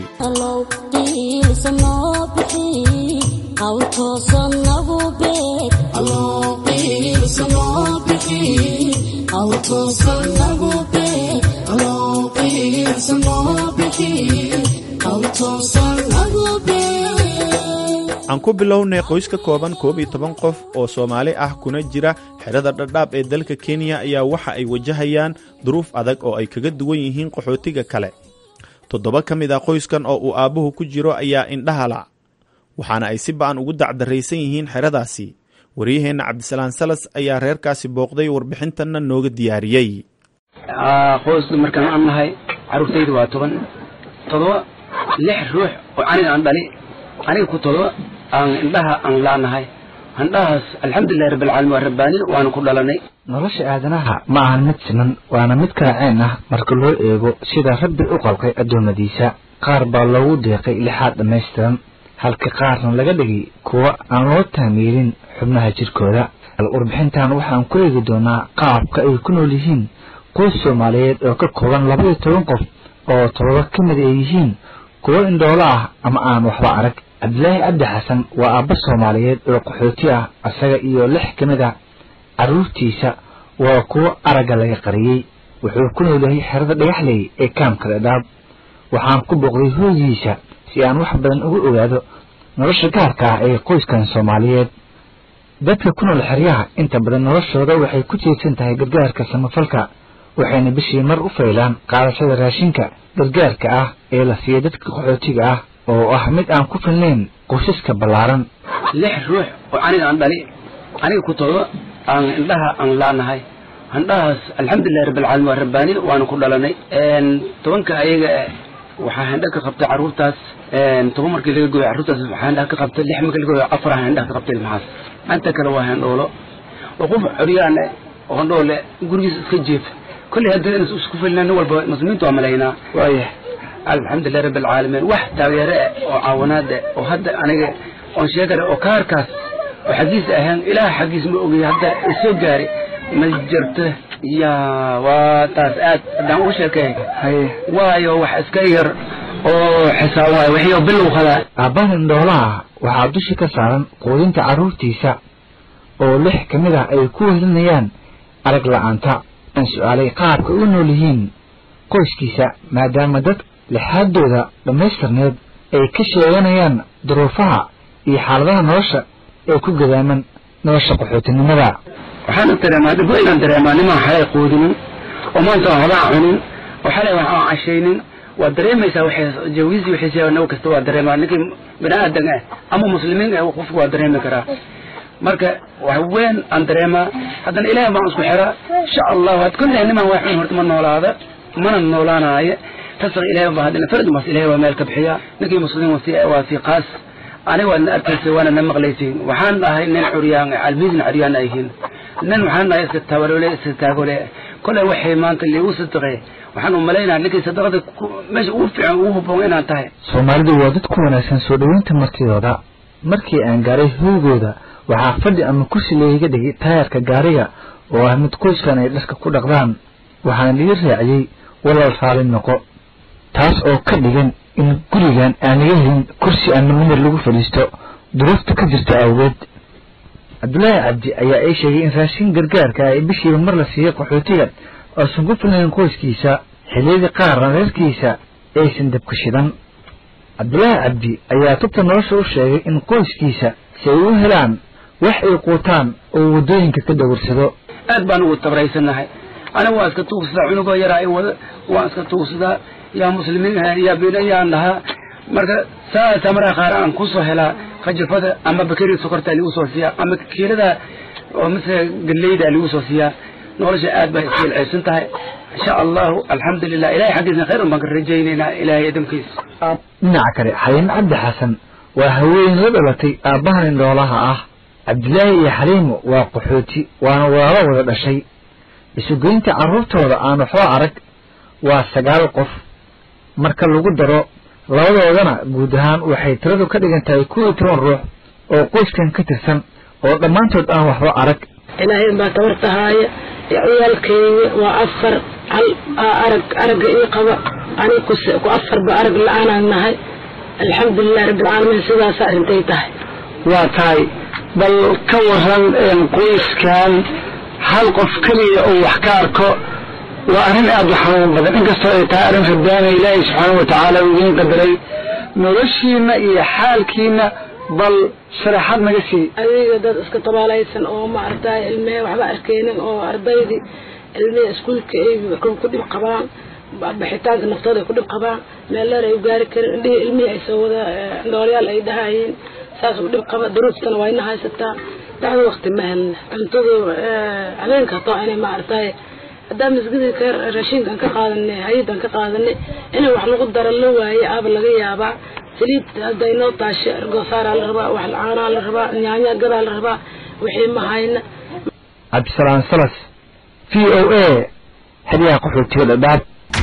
aan ku bilownay qoys ka kooban koob iyo toban qof oo soomaali ah kuna jira xerada dhadhaab ee dalka kenya ayaa waxa ay wajahayaan duruuf adag oo ay kaga duwan yihiin qaxootiga kale toddoba ka mid ah qoyskan oo uu aabbuhu ku jiro ayaa indhahala waxaana ay si ba'an ugu dacdarraysan yihiin xeradaasi waryaheenna cabdisalaan salas ayaa reerkaasi booqday warbixintanna nooga diyaariyey qoysda markaan aan nahay carruurtaydu waa toban toddoba lix ruux oo aniga aan dhali aniga ku toddoba aan indhaha aan laanahay indhahaas alxamdulilahi rabbilcaalamiin waa rabbaani waanu ku dhalanay nolosha aadanaha ma ahan mid siman waana mid kala-ceen ah marka loo eego sida rabbi u qalqay addoommadiisa qaar baa loogu deeqay lixaad dhammaystiran halka qaarna laga dhigay kuwa aan loo taamiirin xubnaha jirkooda warbixintan waxaan ku eegi doonaa qaabka ay ku nool yihiin qoys soomaaliyeed oo ka kooban labaiyo toban qof oo todoba ka mid ay yihiin kuwo indhoolo ah ama aan waxba arag cabdilaahi cabdi xasan waa aabba soomaaliyeed oo qaxooti ah isaga iyo lix ka mid a carruurtiisa waa kuwo aragga laga qariyey wuxuu ku nool yahay xerada dhagaxley ee kaamka dhadhaab waxaan ku booqday hooyihiisa si aan wax badan uga ogaado nolosha gaarka ah ee qoyskan soomaaliyeed dadka ku nool xeryaha inta badan noloshooda waxay ku tiirsan tahay gargaarka samafalka waxayna bishii mar u faylaan qaadashada raashinka gargaarka ah ee la siiya dadka qaxootiga ah oo ah mid aan ku filnayn qoysaska ballaaran lix ruux oo aniga aan dhali aniga ku toddoba aan indhaha aan laanahay indhahaas alxamdulilahi rabbilcaalamiin waa rabbaani waanu ku dhalanay tobanka ayaga waxaa handha ka qabtay carruurtaas toban markii laga gooyo carruurtaas waxaa handha ka qabtay lix markii laga gooyo afar handha ka qabtay ilmahaas anta kale waa handhoolo oo qof coryaan oo handhoole gurigiisa iska jeefa kolley haddii inas isku filnaa nin walba muslimiintu waa malaynaa waaya alxamdulilahi rabbi alcaalamiin wax taageere ah oo caawinaad ah oo hadda aniga oon sheegara oo kaarkaas oo xaggiisa ahaan ilaah xaggiis ma ogay hadda isoo gaari ma jirto ya waa taas aad haddaan ugu sheekay waayo wax iska yar oo xisaab waayo wixii oo bilow hadaa aabbahan indhoolaha waxaa dusha ka saaran quudinta carruurtiisa oo lix ka mid ah ay ku wehelinayaan arag la'aanta aan su-aalay qaabka u nool yihiin qoyskiisa maadaama dad lixaaddooda dhammaystirneed ay ka sheeganayaan duruufaha iyo xaaladaha nolosha ee ku gadaaman nolosha qaxootinimada waxaana dareemaa dhib inaan dareemaa nimaan xalay quudinin oo maanta aan waxbaa cunin oo xalay wax aan cashaynin waa dareemaysaa waxay jawiisi wixiisa naw kasta waa dareemaa ninkii bini aadan ah ama muslimiin ah qofku waa dareemi karaa marka wax weyn aan dareemaa haddana ilaahay baan isku xiraa insha allahu had kulley nimaan wax cun horta ma noolaada mana noolaanaayo tasaq ilaahay baa haddana farad mas ilaahay waa meel ka bixiyaa ninkii muslim waa si qaas aniga waadna arkaysa waana na maqlaysiin waxaan dhahay nin curyaan almiisna curyaan ayhiin nin waxaan dhahay iska tabarole iska taagole kolay waxay maanta liigu sadaqe waxaan u malaynaya ninkii sadaqada meesha ugu fiican ugu habboon inaan tahay soomaalidu waa dad ku wanaagsan soo dhoweynta martidooda markii aan gaaray hoygooda waxaa fadhi ama kursi layga dhigay taayarka gaariga oo ah mid qoyskan ay dharka ku dhaqdaan waxaana lii raaciyey walaal raali noqo taas oo ka dhigan in gurigan aan laga helin kursi ama numar lagu fadhiisto duruufta ka jirta awgeed cabdulaahi cabdi ayaa ay sheegay in raashin gargaarka ay bishiiba mar la siiyey qaxootiga oosan ku filnayn qoyskiisa xilliyadii qaarna reerkiisa aysan dabka shidan cabdulaahi cabdi ayaa tubta nolosha u sheegay in qoyskiisa si ay u helaan wax ay quutaan oo waddooyinka ka dhawarsado aad baan ugu tabraysanahay aniga waan iska tuugsadaa cunugoo yaraa i wada waan iska tuugsadaa yaa muslimiin yaa bina yaan dhahaa marka saasa markaa qaar aan kusoo helaa kajafada ama bakeri sokorta ligu soo siiyaa ama kiilada oo misle galeyda ligu soo siiyaa nolosha aad bay isfiilceysan tahay insha allahu alxamdulilah ilahay xaggiisna khayr un baan ka rajaynaynaa ilahay adamkiisa dhinaca kale xaliimo cabdi xasan waa haween la dhalatay aabbahan indhoolaha ah cabdilaahi iyo xaliimo waa qaxooti waana walaalo wada dhashay isugeynta carruurtooda aan waxba arag waa sagaal qof marka lagu daro labadoodana guud ahaan waxay tiradu ka dhigan tahay kuw iyo toban ruux oo qoyskan ka tirsan oo dhammaantood aan waxba arag ilaahay baa tabartahaaya ciyaalkeyga waa afar hal arag aragga ii qaba aniga ku afarba arag la-aanaan nahay alxamdulilahi rabbilcaalamiin sidaasa arrintay tahay waa tahay bal ka waran qoyskan hal qof keliya oo wax ka arko waa arrin aad u xanuun badan inkastoo ay tahay arrin rabbaana ilaahay subxaana wa tacaala uu idiin qadaray noloshiina iyo xaalkiina bal sharaxaad naga sii adiga dad iska tabaalaysan oo maaragtay ilmehe waxba arkeynin oo ardaydii ilmehe iskuulka ay ku dhib qabaan baxitaanka naftooda ay ku dhib qabaan meel dheer ay u gaari karin indhihii ilmihii ay soo wada noolyaal ay dhahayiin saas u dhib qaba duruuftana waa ina haysataa dacdo wakti ma helna cuntadu habeenka hataa inay maaragtay haddaan masgidii ka raashinkan ka qaadanay hay-adan ka qaadanay in wax lagu daro la waaye aaba laga yaabaa saliid hadday noo taasho argosaaraa la rabaa wax caanaa la rabaa nyaanya gadaa la rabaa wixii ma hayna cabdisalaam salas v o a xeryaha qaxootiga dhadhaab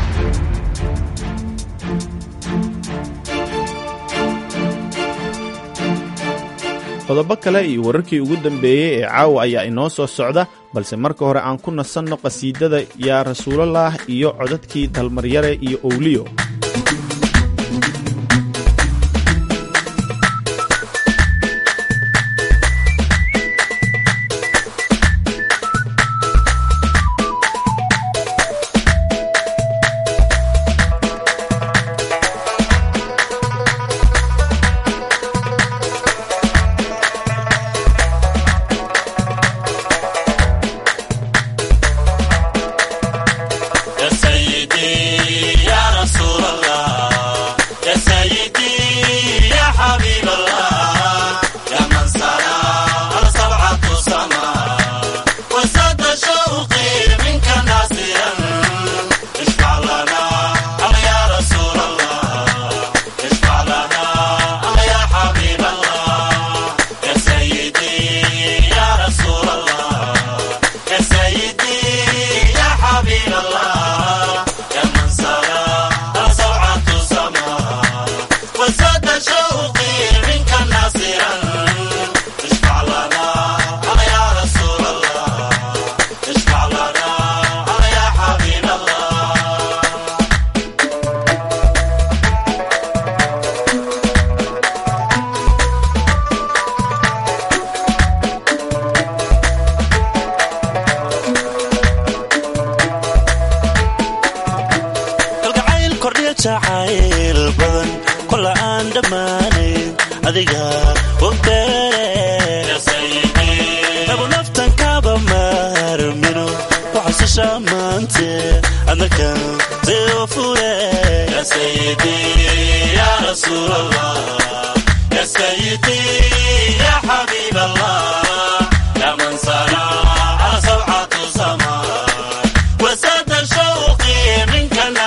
qodobo kale iyo wararkii ugu dambeeyey ee caawa ayaa inoo soo socda balse marka hore aan ku nasanno qhasiidada yaa rasuulallaah iyo codadkii dalmaryare iyo owliyo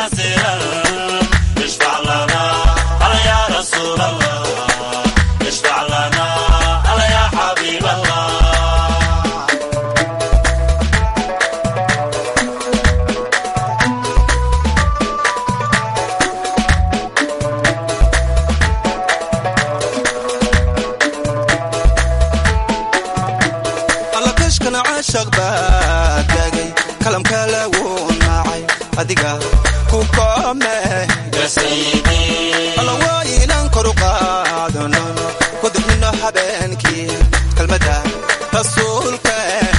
اشفع caashaq baa tagay kalamka lagu nacay adiga ku koome alla waa inaan kor u qaadano ku duxnino habeenkii kelmadda rasuulka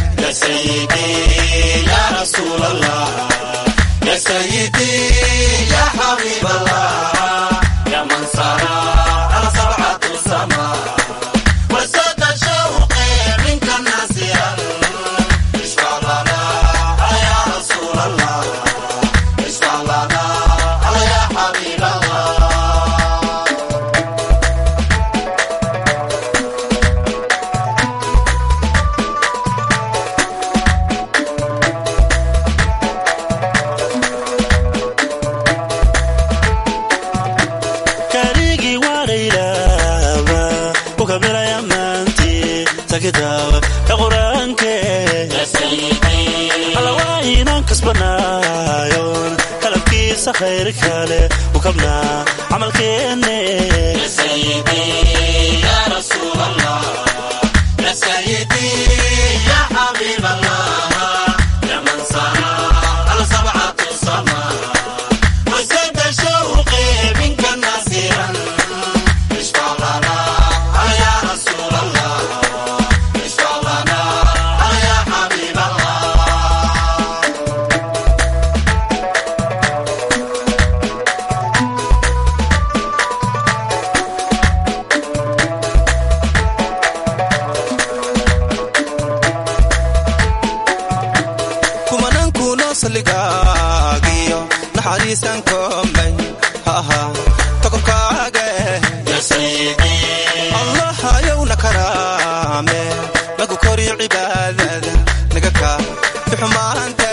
يا سيدي يا حبيب الله يا من سرى على سبعة السماء وسد شوقي منك ناسيا اشفع لنا يا رسول الله اشفع لنا يا حبيب الله karigii waadhaylaba ku kabilaya maantii sakitaaba ee qur-aanke alla waa inaan kasbanaayon kalabkiisa khayr kale u kabnaa camalkeenne يا حبيب الله يا من سرى على سبعة السماء وسد شوقي منك ناصرا اشفع لنا يا رسول الله اشفع لنا يا حبيب الله kumanan kuno saligaagiyo naxariisan koomay ha ahaa tokorkaaga allahayowna karaame nagu kori cibaadada naga kaa bixumaante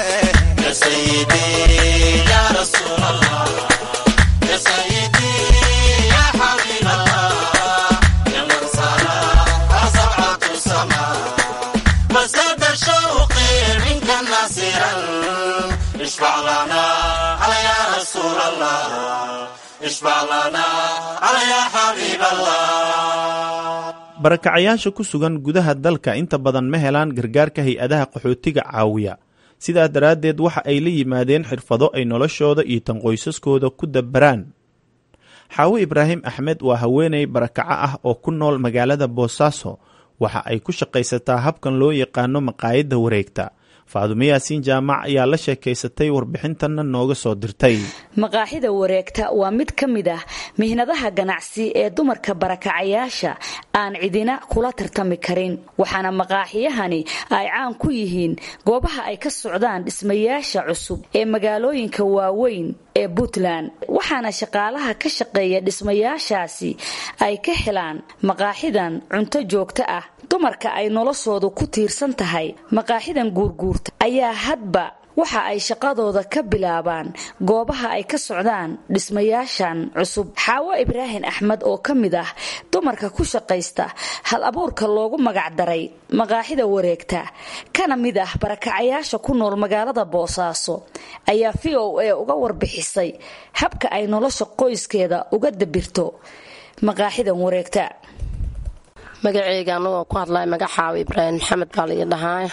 يا رسول الله يا سيدي يا حبيب الله يا من سرى سبعة السماء وسد شوقي منك ناصرا اشفع لنا على يا رسول الله اشفع لنا على يا حبيب الله barakacayaasha ku sugan gudaha dalka inta badan ma helaan gargaarka hay-adaha qaxootiga caawiya sidaa daraaddeed waxa ay la yimaadeen xirfado ay noloshooda iyo tan qoysaskooda ku dabaraan xaawo ibraahim axmed waa haweeney barakaco ah oo ku nool magaalada boosaaso waxa ay ku shaqaysataa habkan loo yaqaano maqaayadda wareegta faadumo yaasiin jaamac ayaa la sheekaysatay warbixintanna nooga soo dirtay maqaaxida wareegta waa mid ka mid ah mihnadaha ganacsi ee dumarka barakacayaasha aan cidina kula tartami karin waxaana maqaaxiyahani ay caan ku yihiin goobaha ay ka socdaan dhismayaasha cusub ee magaalooyinka waaweyn ee puntland waxaana shaqaalaha ka shaqeeya dhismayaashaasi ay ka helaan maqaaxidan cunto joogto ah dumarka ay noloshoodu ku tiirsan tahay maqaaxidan guurguurta ayaa hadba waxa ay shaqadooda ka bilaabaan goobaha ay ka socdaan dhismayaashan cusub xaawo ibraahim axmed oo ka mid ah dumarka ku shaqaysta hal abuurka loogu magacdaray maqaaxida wareegta kana mid ah barakacayaasha ku nool magaalada boosaaso ayaa v o a uga warbixisay habka ay nolosha qoyskeeda uga dabirto maqaaxidan wareegta magaceyga anagoo ku hadlaya magacaawa ibraahim maxamed baa laii dhahaa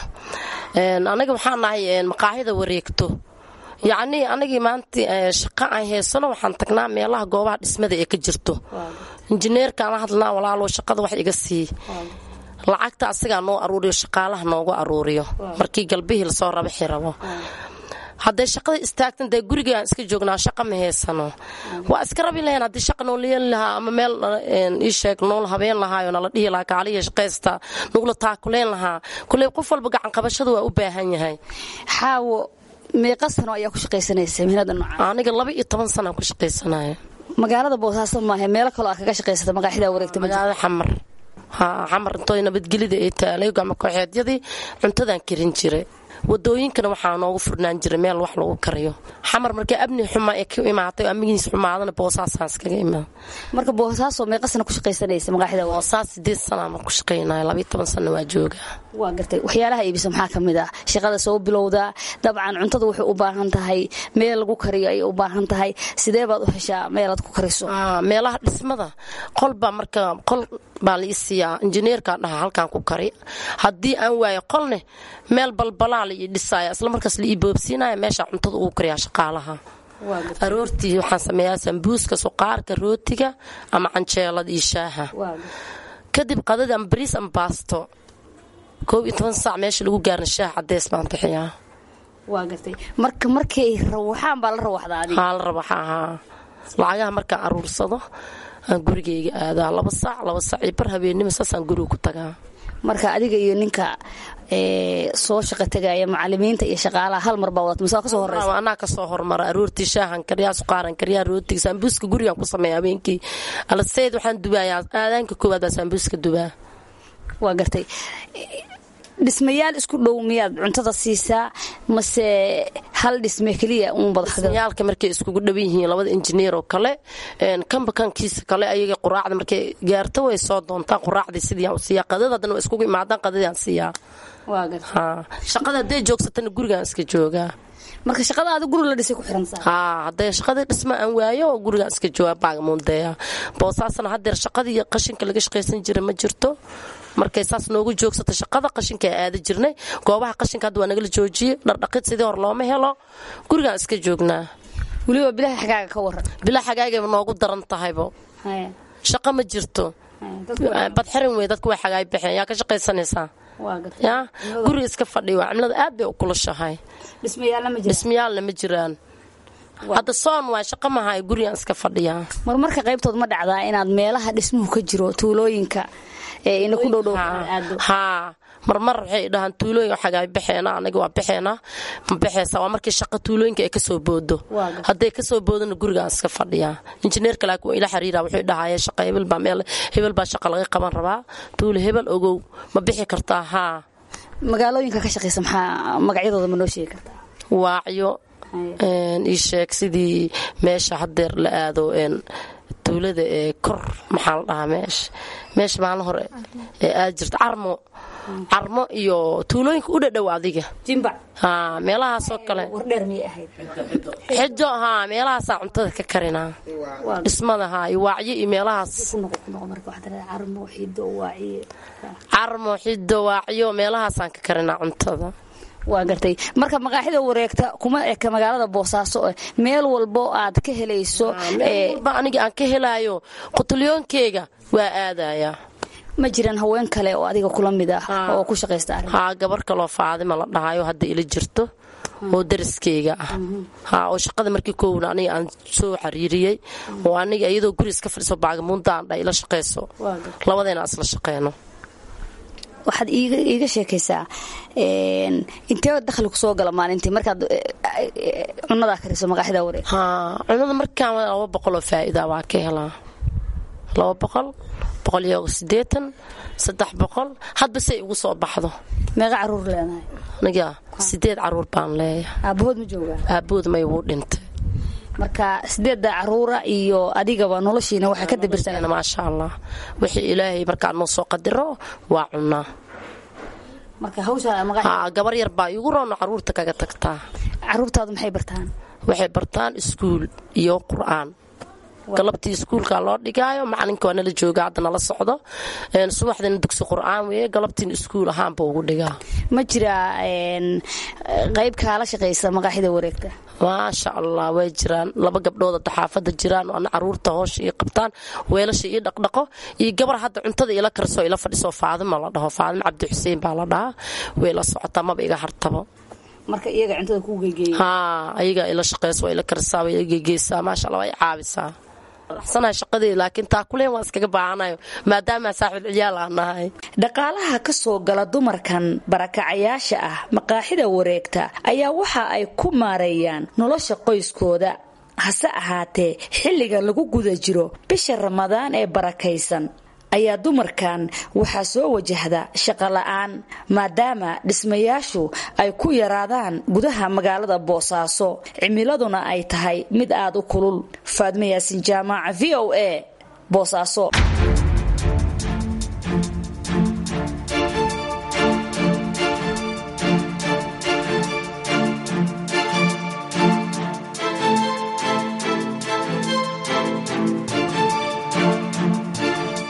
aniga waxaan nahay maqaaxida wareegto yacnii anagii maanta shaqa aan haysano waxaan tagnaa meelaha goobaha dhismada ee ka jirto injineerkaan la hadlnaa walaalo shaqada wax iga sii lacagta asigaa noo aruuriyo shaqaalaha noogu aruuriyo markii galbihii lasoo rabaxi rabo hadday shaqada istaagtan dee gurigaan iska joognaa shaqa ma haysano waa iska rabi lahayn haddii shaqa noo leeli lahaa ama meel ii sheeg nool habeen lahaayo nala dhihi lahaa kaaliya shaqaysta nugula taakuleen lahaa kulley qof walba gacan qabashada waa u baahan yahay xaawo meeqa sano ayaa ku shaqaysanaysa mihnada noocan aniga laba iyo toban sanaan ku shaqaysanaya magaalada boosaaso maaha meelo kaloo aad kaga shaqaysata maqaaxida wareegta magaalada xamar ha xamar intooy nabadgelida ay taalay gacmo kooxeedyadii cuntadaan karin jiray wadooyinkana waxaa noogu furnaan jiray meel wax lagu kariyo xamar markii abni xumaa ee ka imaatay oo amnigiis xumaadana boosaasaan iskaga imaa marka boosaaso meeqa sana ku shaqaysanaysa maqaaxida boosaas sideed sanaa ma ku shaqaynaya labayo toban sana waa jooga waa gartay waxyaalaha iibisa maxaa ka mid ah shaqada soo bilowdaa dabcan cuntada waxay u baahan tahay meel lagu kariyo ayay u baahan tahay sidee baad u heshaa meelaad ku kariso meelaha dhismada qolba marka qol baa la ii siiyaa injineerkaan dhahaa halkaan ku kari haddii aan waayo qolne meel balbalaa la ii dhisaaya isla markaas la ii boobsiinaya meesha cuntada ugu kariyaa shaqaalaha aroortii waxaan sameeyaa sambuuska suqaarka rootiga ama canjeelada iyo shaaha kadib qadada ama bariis ama baasto koob iyo toban saac meesha lagu gaarna shaah cadeys baan bixiyaa waa gartay marka markay rawaxaan baa la rawaxdaa adiga haa la rawaxaa haa lacagaha markaan aruursado aan gurigayga aadaa laba saac laba saac iyo bar habeennimo saasaan guriga ku tagaa marka adiga iyo ninka soo shaqa tegaya macalimiinta iyo shaqaalaha hal mar baa wadata mise waa kasoo horeysa anaa kasoo hormara aroortii shaahan kariyaa suqaaran kariyaa rootiga saambuuska gurigaan ku sameeya habeenkii alaseyd waxaan dubayaa aadaanka koowaad baa saambuuska dubaa waa gartay dhismayaal isku dhow miyaad cuntada siisaa mase hal dhisme keliya dhismayaalka markay iskugu dhowan yihiin labada injineer oo kale kanba kankiisa kale ayaga quraacda markay gaarto way soo doontaan quraacdii sidii u siiyaa qadada haddana way iskugu imaadaan qadadii aan siiyaa shaqada hadday joogsatana gurigaan iska joogaa marka shaqada aada guri la dhisay ku xirantaa haa hadday shaqadii dhisma aan waayo oo gurigaan iska joogaa baagamuundeeya boosaasna haddeer shaqadii qashinka laga shaqaysan jira ma jirto markay saas noogu joogsata shaqada qashinka aada jirnay goobaha qashinka hadda waa nagala joojiyey dhardhaqid sidii hor looma helo gurigaan iska joognaa weliba bilaha xagaaga ka waran bilaha xagaagayba noogu daran tahaybo shaqo ma jirto badxirin wey dadku way xagaay baxeen yaa ka shaqaysanaysaa ya guriga iska fadhi waa cimilada aad bay u kulushahay dhismayaalna ma jiraan hadda soon waa shaqo mahay gurigaan iska fadhiyaa marmarka qaybtood ma dhacdaa inaad meelaha dhismuhu ka jiro tuulooyinka ina ku dhowdhow haa marmar waxay dhahaan tuulooyin xagaa baxeena anaga waa baxeena ma baxeysa waa markii shaqa tuulooyinka ay kasoo boodo hadday kasoo boodona gurigaan iska fadhiyaa injineerka laakiin waa ila xiriira wuxuu dhahaye shaqa hebel baa meel hebel baa shaqa laga qaban rabaa tuulo hebel ogow ma bixi kartaa haa magaalooyinka ka shaqaysa maxaa magacyadooda ma noo sheegi kartaa waacyo ii sheeg sidii meesha hadeer la aado tuulada ee kor maxaa la dhahaa meesha meesha maalin hore ee aad jirta carmo carmo iyo tuulooyinka u dhadhow adiga haa meelahaasoo kale xijo haa meelahaasaa cuntada ka karinaa dhismada haa iyo waacyo iyo meelahaas carmo xido waacyo meelahaasaan ka karinaa cuntada waa gartay marka maqaaxida wareegta kuma eka magaalada boosaaso meel walbo aad ka helayso aniga aan ka helaayo qutulyoonkeyga waa aadayaa ma jiraan haween kale oo adiga kula mid ah oo ku shaqaysta haa gabar kaloo faadima la dhahayo hadda ila jirto oo dariskeyga ah haa oo shaqada markii koowna aniga aan soo xariiriyey oo aniga iyadoo guri iska fadhiso baagamuundaan dha ila shaqayso labadeena isla shaqeyno waxaad iiga sheekaysaa intee dakhli kusoo gala maalintii markaad cunadaa kariso maqaaxida wareeg haa cunada markaan laba boqoloo faa'iida waa ka helaa laba boqol boqol iyo sideetan saddex boqol hadba say igu soo baxdo meeqa caruur leenahay aniga sideed caruur baan leeyahay aabahood ma joogaa aabahood may wuu dhintay marka sideedda caruura iyo adigaba noloshiina waxaa ka dabirsan maasha allah wixii ilaahay markaa noo soo qadiro waa cunaa gabar yar baa igu roono caruurta kaga tagtaa caruurtaadu maxay bartaan waxay bartaan iskuul iyo qur-aan galabtii iskuulka loo dhigaayo macalinka waa nala jooga hadda nala socdo subaxdina dugsi qur-aan weeye galabtiina iskuul ahaanba ugu dhigaa ma jiraa qayb kaala shaqaysa maqaaxida wareegta maasha allah way jiraan laba gabdhood hadda xaafada jiraan oo ana caruurta hoosha ii qabtaan weelasha ii dhaqdhaqo iyo gabar hadda cuntada ila karisoo ila fadhiso faadima la dhaho faadima cabdi xuseen baa la dhahaa way la socotaa maba iga hartabo marka iyaga cuntada ku geegeeya haa ayaga ila shaqeyso waa ila karisaa waa ila geegeysaa maasha allah waa i caabisaa raxsanahay shaqadii laakiin taakuleen waan iskaga baahanayo maadaama saaxiib ciyaal aan nahay dhaqaalaha ka soo gala dumarkan barakacayaasha ah maqaaxida wareegta ayaa waxa ay ku maareeyaan nolosha qoyskooda hase ahaatee xilliga lagu guda jiro bisha ramadaan ee barakaysan ayaa dumarkan waxaa soo wajahda shaqola'aan maadaama dhismayaashu ay ku yaraadaan gudaha magaalada boosaaso cimiladuna ay tahay mid aada u kulul faadmo yaasin jaamaaca v o a boosaaso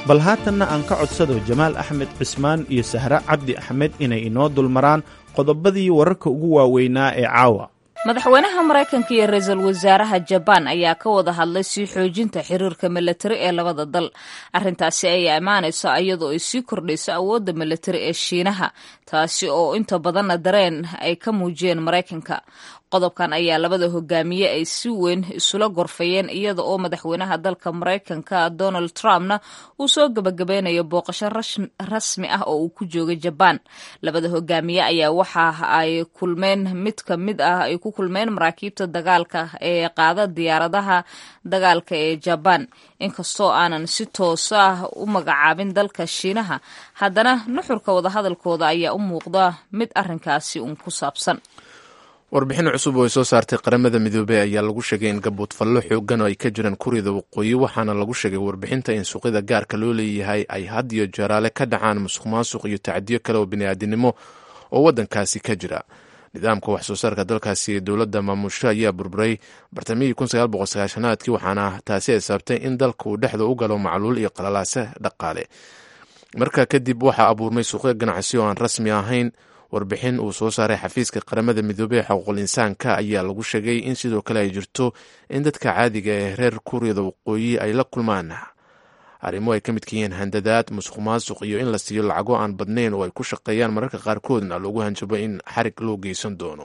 bal haatanna aan ka codsado jamaal axmed cismaan iyo sahre cabdi axmed inay inoo dulmaraan qodobadii wararka ugu waaweynaa ee caawa madaxweynaha maraykanka iyo ra-iisul wasaaraha jabaan ayaa ka wada hadlay sii xoojinta xiriirka milatari ee labada dal arrintaasi ayaa imaanaysa iyadoo ay sii kordhayso awoodda milatari ee shiinaha taasi oo inta badanna dareen ay ka muujiyeen maraykanka qodobkan ayaa labada hogaamiye ay si weyn isula gorfayeen iyada oo madaxweynaha dalka maraykanka donald trumpna uu soo gabagabeynayo booqasho rasmi ah oo uu ku joogay jabaan labada hogaamiye ayaa waxa ay kulmeen mid ka mid ah ay ku kulmeen maraakiibta dagaalka ee qaada diyaaradaha dagaalka ee jabaan inkastoo aanan si toos ah u magacaabin dalka shiinaha haddana nuxurka wadahadalkooda ayaa u muuqda mid arrinkaasi uun ku saabsan warbixin cusub oo ay soo saartay qaramada midoobey ayaa lagu sheegay in gabuudfallo xoogan oo ay ka jiraan kuryada waqooyi waxaana lagu sheegay warbixinta in suuqyada gaarka loo leeyahay ay had iyo jaraale ka dhacaan musuq maasuq iyo tacdiyo kale oo bini'aadinimo oo waddankaasi ka jira nidaamka wax soo saarka dalkaasi ee dowladda maamusho ayaa burburay bartamihii aadkii waxaana taasi ay sababtay in dalka uu dhexda u galo macluul iyo qalalaase dhaqaale markaa kadib waxaa abuurmay suuqyo ganacsi oo aan rasmi ahayn warbixin uu soo saaray xafiiska qaramada midoobey ee xuquuqul insaanka ayaa lagu sheegay in sidoo kale ay jirto in dadka caadiga ee reer kuuriyada waqooyi ay la kulmaan arrimo ay ka midka yihiin handadaad musuq maasuq iyo in la siiyo lacago aan badnayn oo ay ku shaqeeyaan mararka qaarkoodna loogu hanjabo in xarig loo geysan doono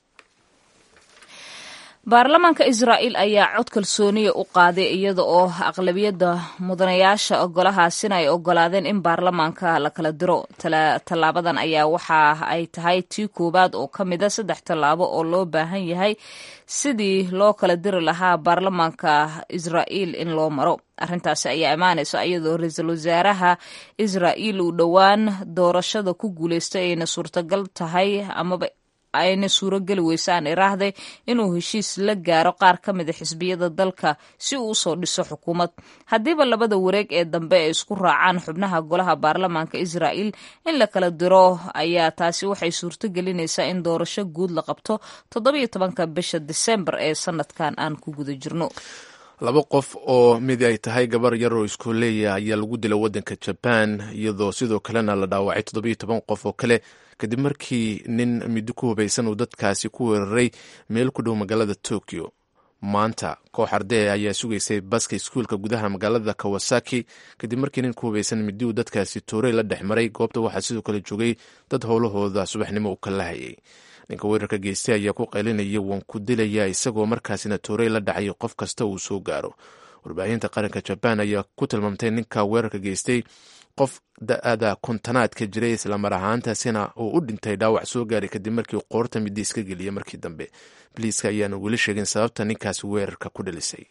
baarlamaanka israa'iil ayaa cod kalsooniya u qaaday iyada oo aqlabiyadda mudanayaasha ogolahaasina ay ogolaadeen in baarlamaanka la kala diro tallaabadan ayaa waxa ay tahay tii koowaad oo ka mida saddex tallaabo oo loo baahan yahay sidii loo kala diri lahaa baarlamaanka israa'iil in loo maro arrintaasi ayaa imaanaysa iyadoo ra-iisul wasaaraha israa'iil uu dhowaan doorashada ku guuleystay ayna suurtagal tahay amaba ayna suurogeli weysaan iraahday inuu heshiis la gaaro qaar ka mida xisbiyada dalka si uu usoo dhiso xukuumad haddiiba labada wareeg ee dambe ay isku raacaan xubnaha golaha baarlamaanka israa'iil in la kala diro ayaa taasi waxay suurto gelinaysaa in doorasho guud la qabto toddobiyo tobanka bisha disembar ee sanadkan aan ku guda jirno laba qof oo mid ay tahay gabar yar oo iskooleeya ayaa lagu dila waddanka jabaan iyadoo sidoo kalena la dhaawacay toddobiyo toban qof oo kale kadib markii nin middo ku hubaysan uu dadkaasi ku weeraray meel ku dhow magaalada tokyo maanta koox ardee ayaa sugaysay baska iskuulka gudaha magaalada kawasaki kadib markii nin ku hubaysan middi uu dadkaasi toorey la dhex maray goobta waxaa sidoo kale joogay dad howlahooda subaxnimo u kala hayay ninka weerarka geystay ayaa ku qaylinaya waan ku dilaya isagoo markaasina toorey la dhacay qof kasta uu soo gaaro warbaahinta qaranka jabaan ayaa ku tilmaamtay ninka weerarka geystay qof da-ada kontanaadka jiray islamar ahaantaasina uu u dhintay dhaawac soo gaaray kadib markii qoorta middi iska geliyay markii dambe biliiska ayaana weli sheegin sababta ninkaasi weerarka ku dhalisay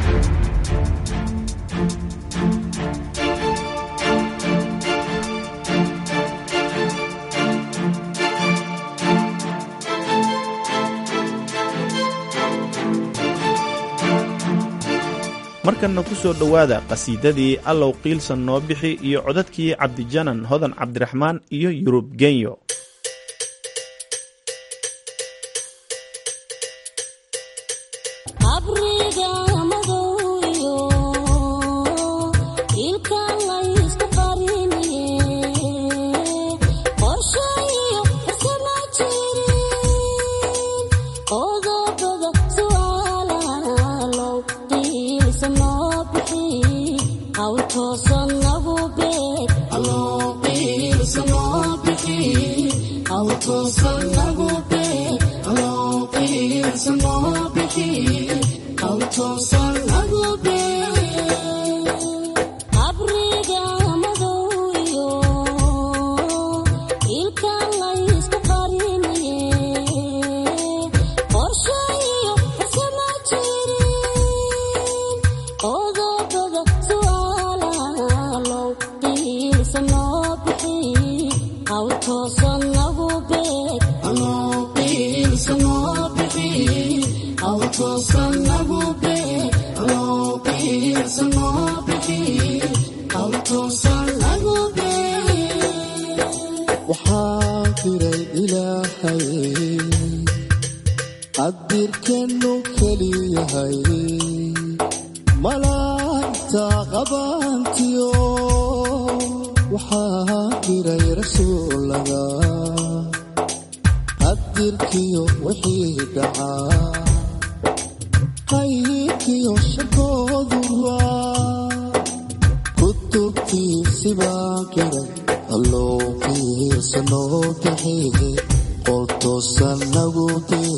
markanna ku soo dhowaada qhasiidadii allow qiilsan noo bixi iyo codadkii cabdijanan hodan cabdiraxmaan iyo yurub genyo qadirkenu keliyahay malaanta qabantiyo waxaa jiray rasuulaga qadirkiyo wixii dhacaa qaybkiyo shakooduba kutubtiisibaa jiray alloo qiirsanoo kaxeege qoltoosan nagu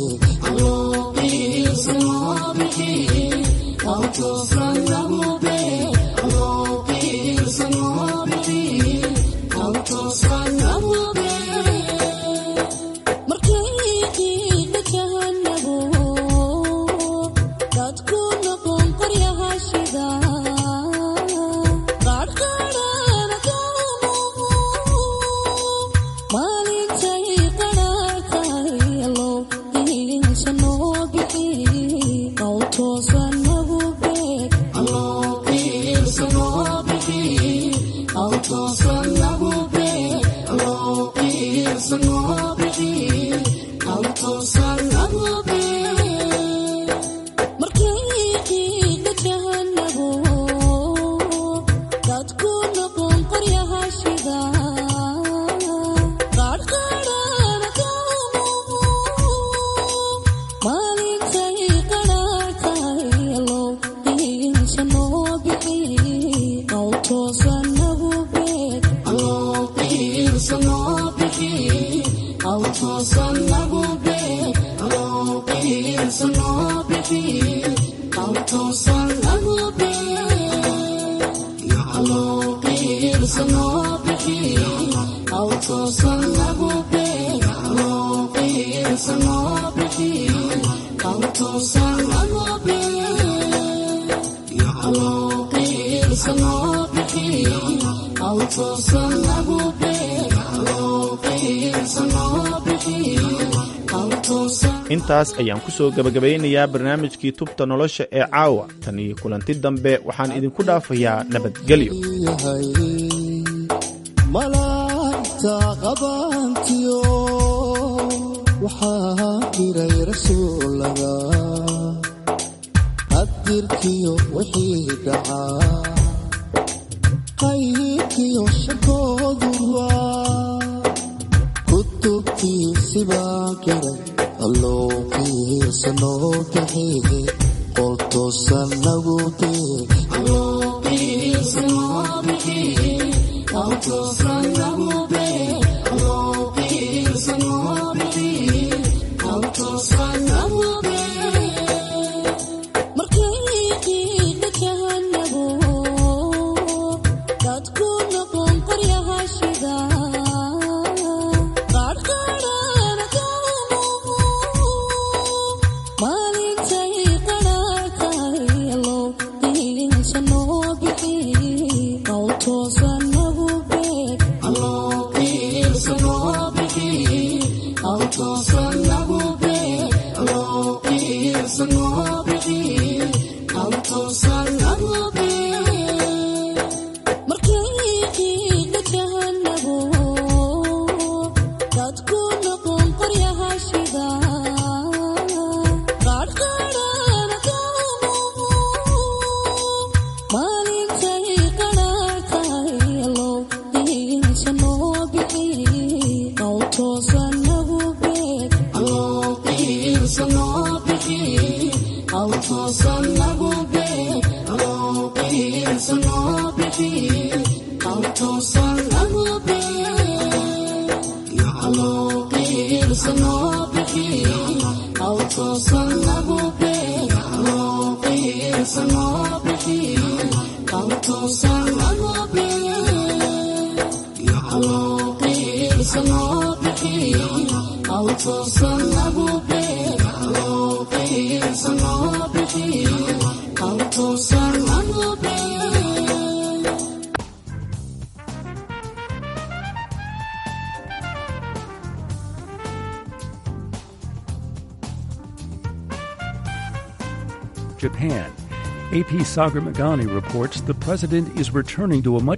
intaas ayaan ku soo gebagabaynayaa barnaamijkii tubta nolosha ee caawa tan iyo kulanti dambe waxaan idinku dhaafayaa nabadgelyo malaa'igta qabaantiyo waxaa jiray rasuulaga qadirkiyo wixii dhacaa qaybkiyo shakooduba kutubtiisibaa jiray alloo qiirsanoo kaxeege qoltoosan nagu Japan. AP Sagar Magani reports the president is returning to a much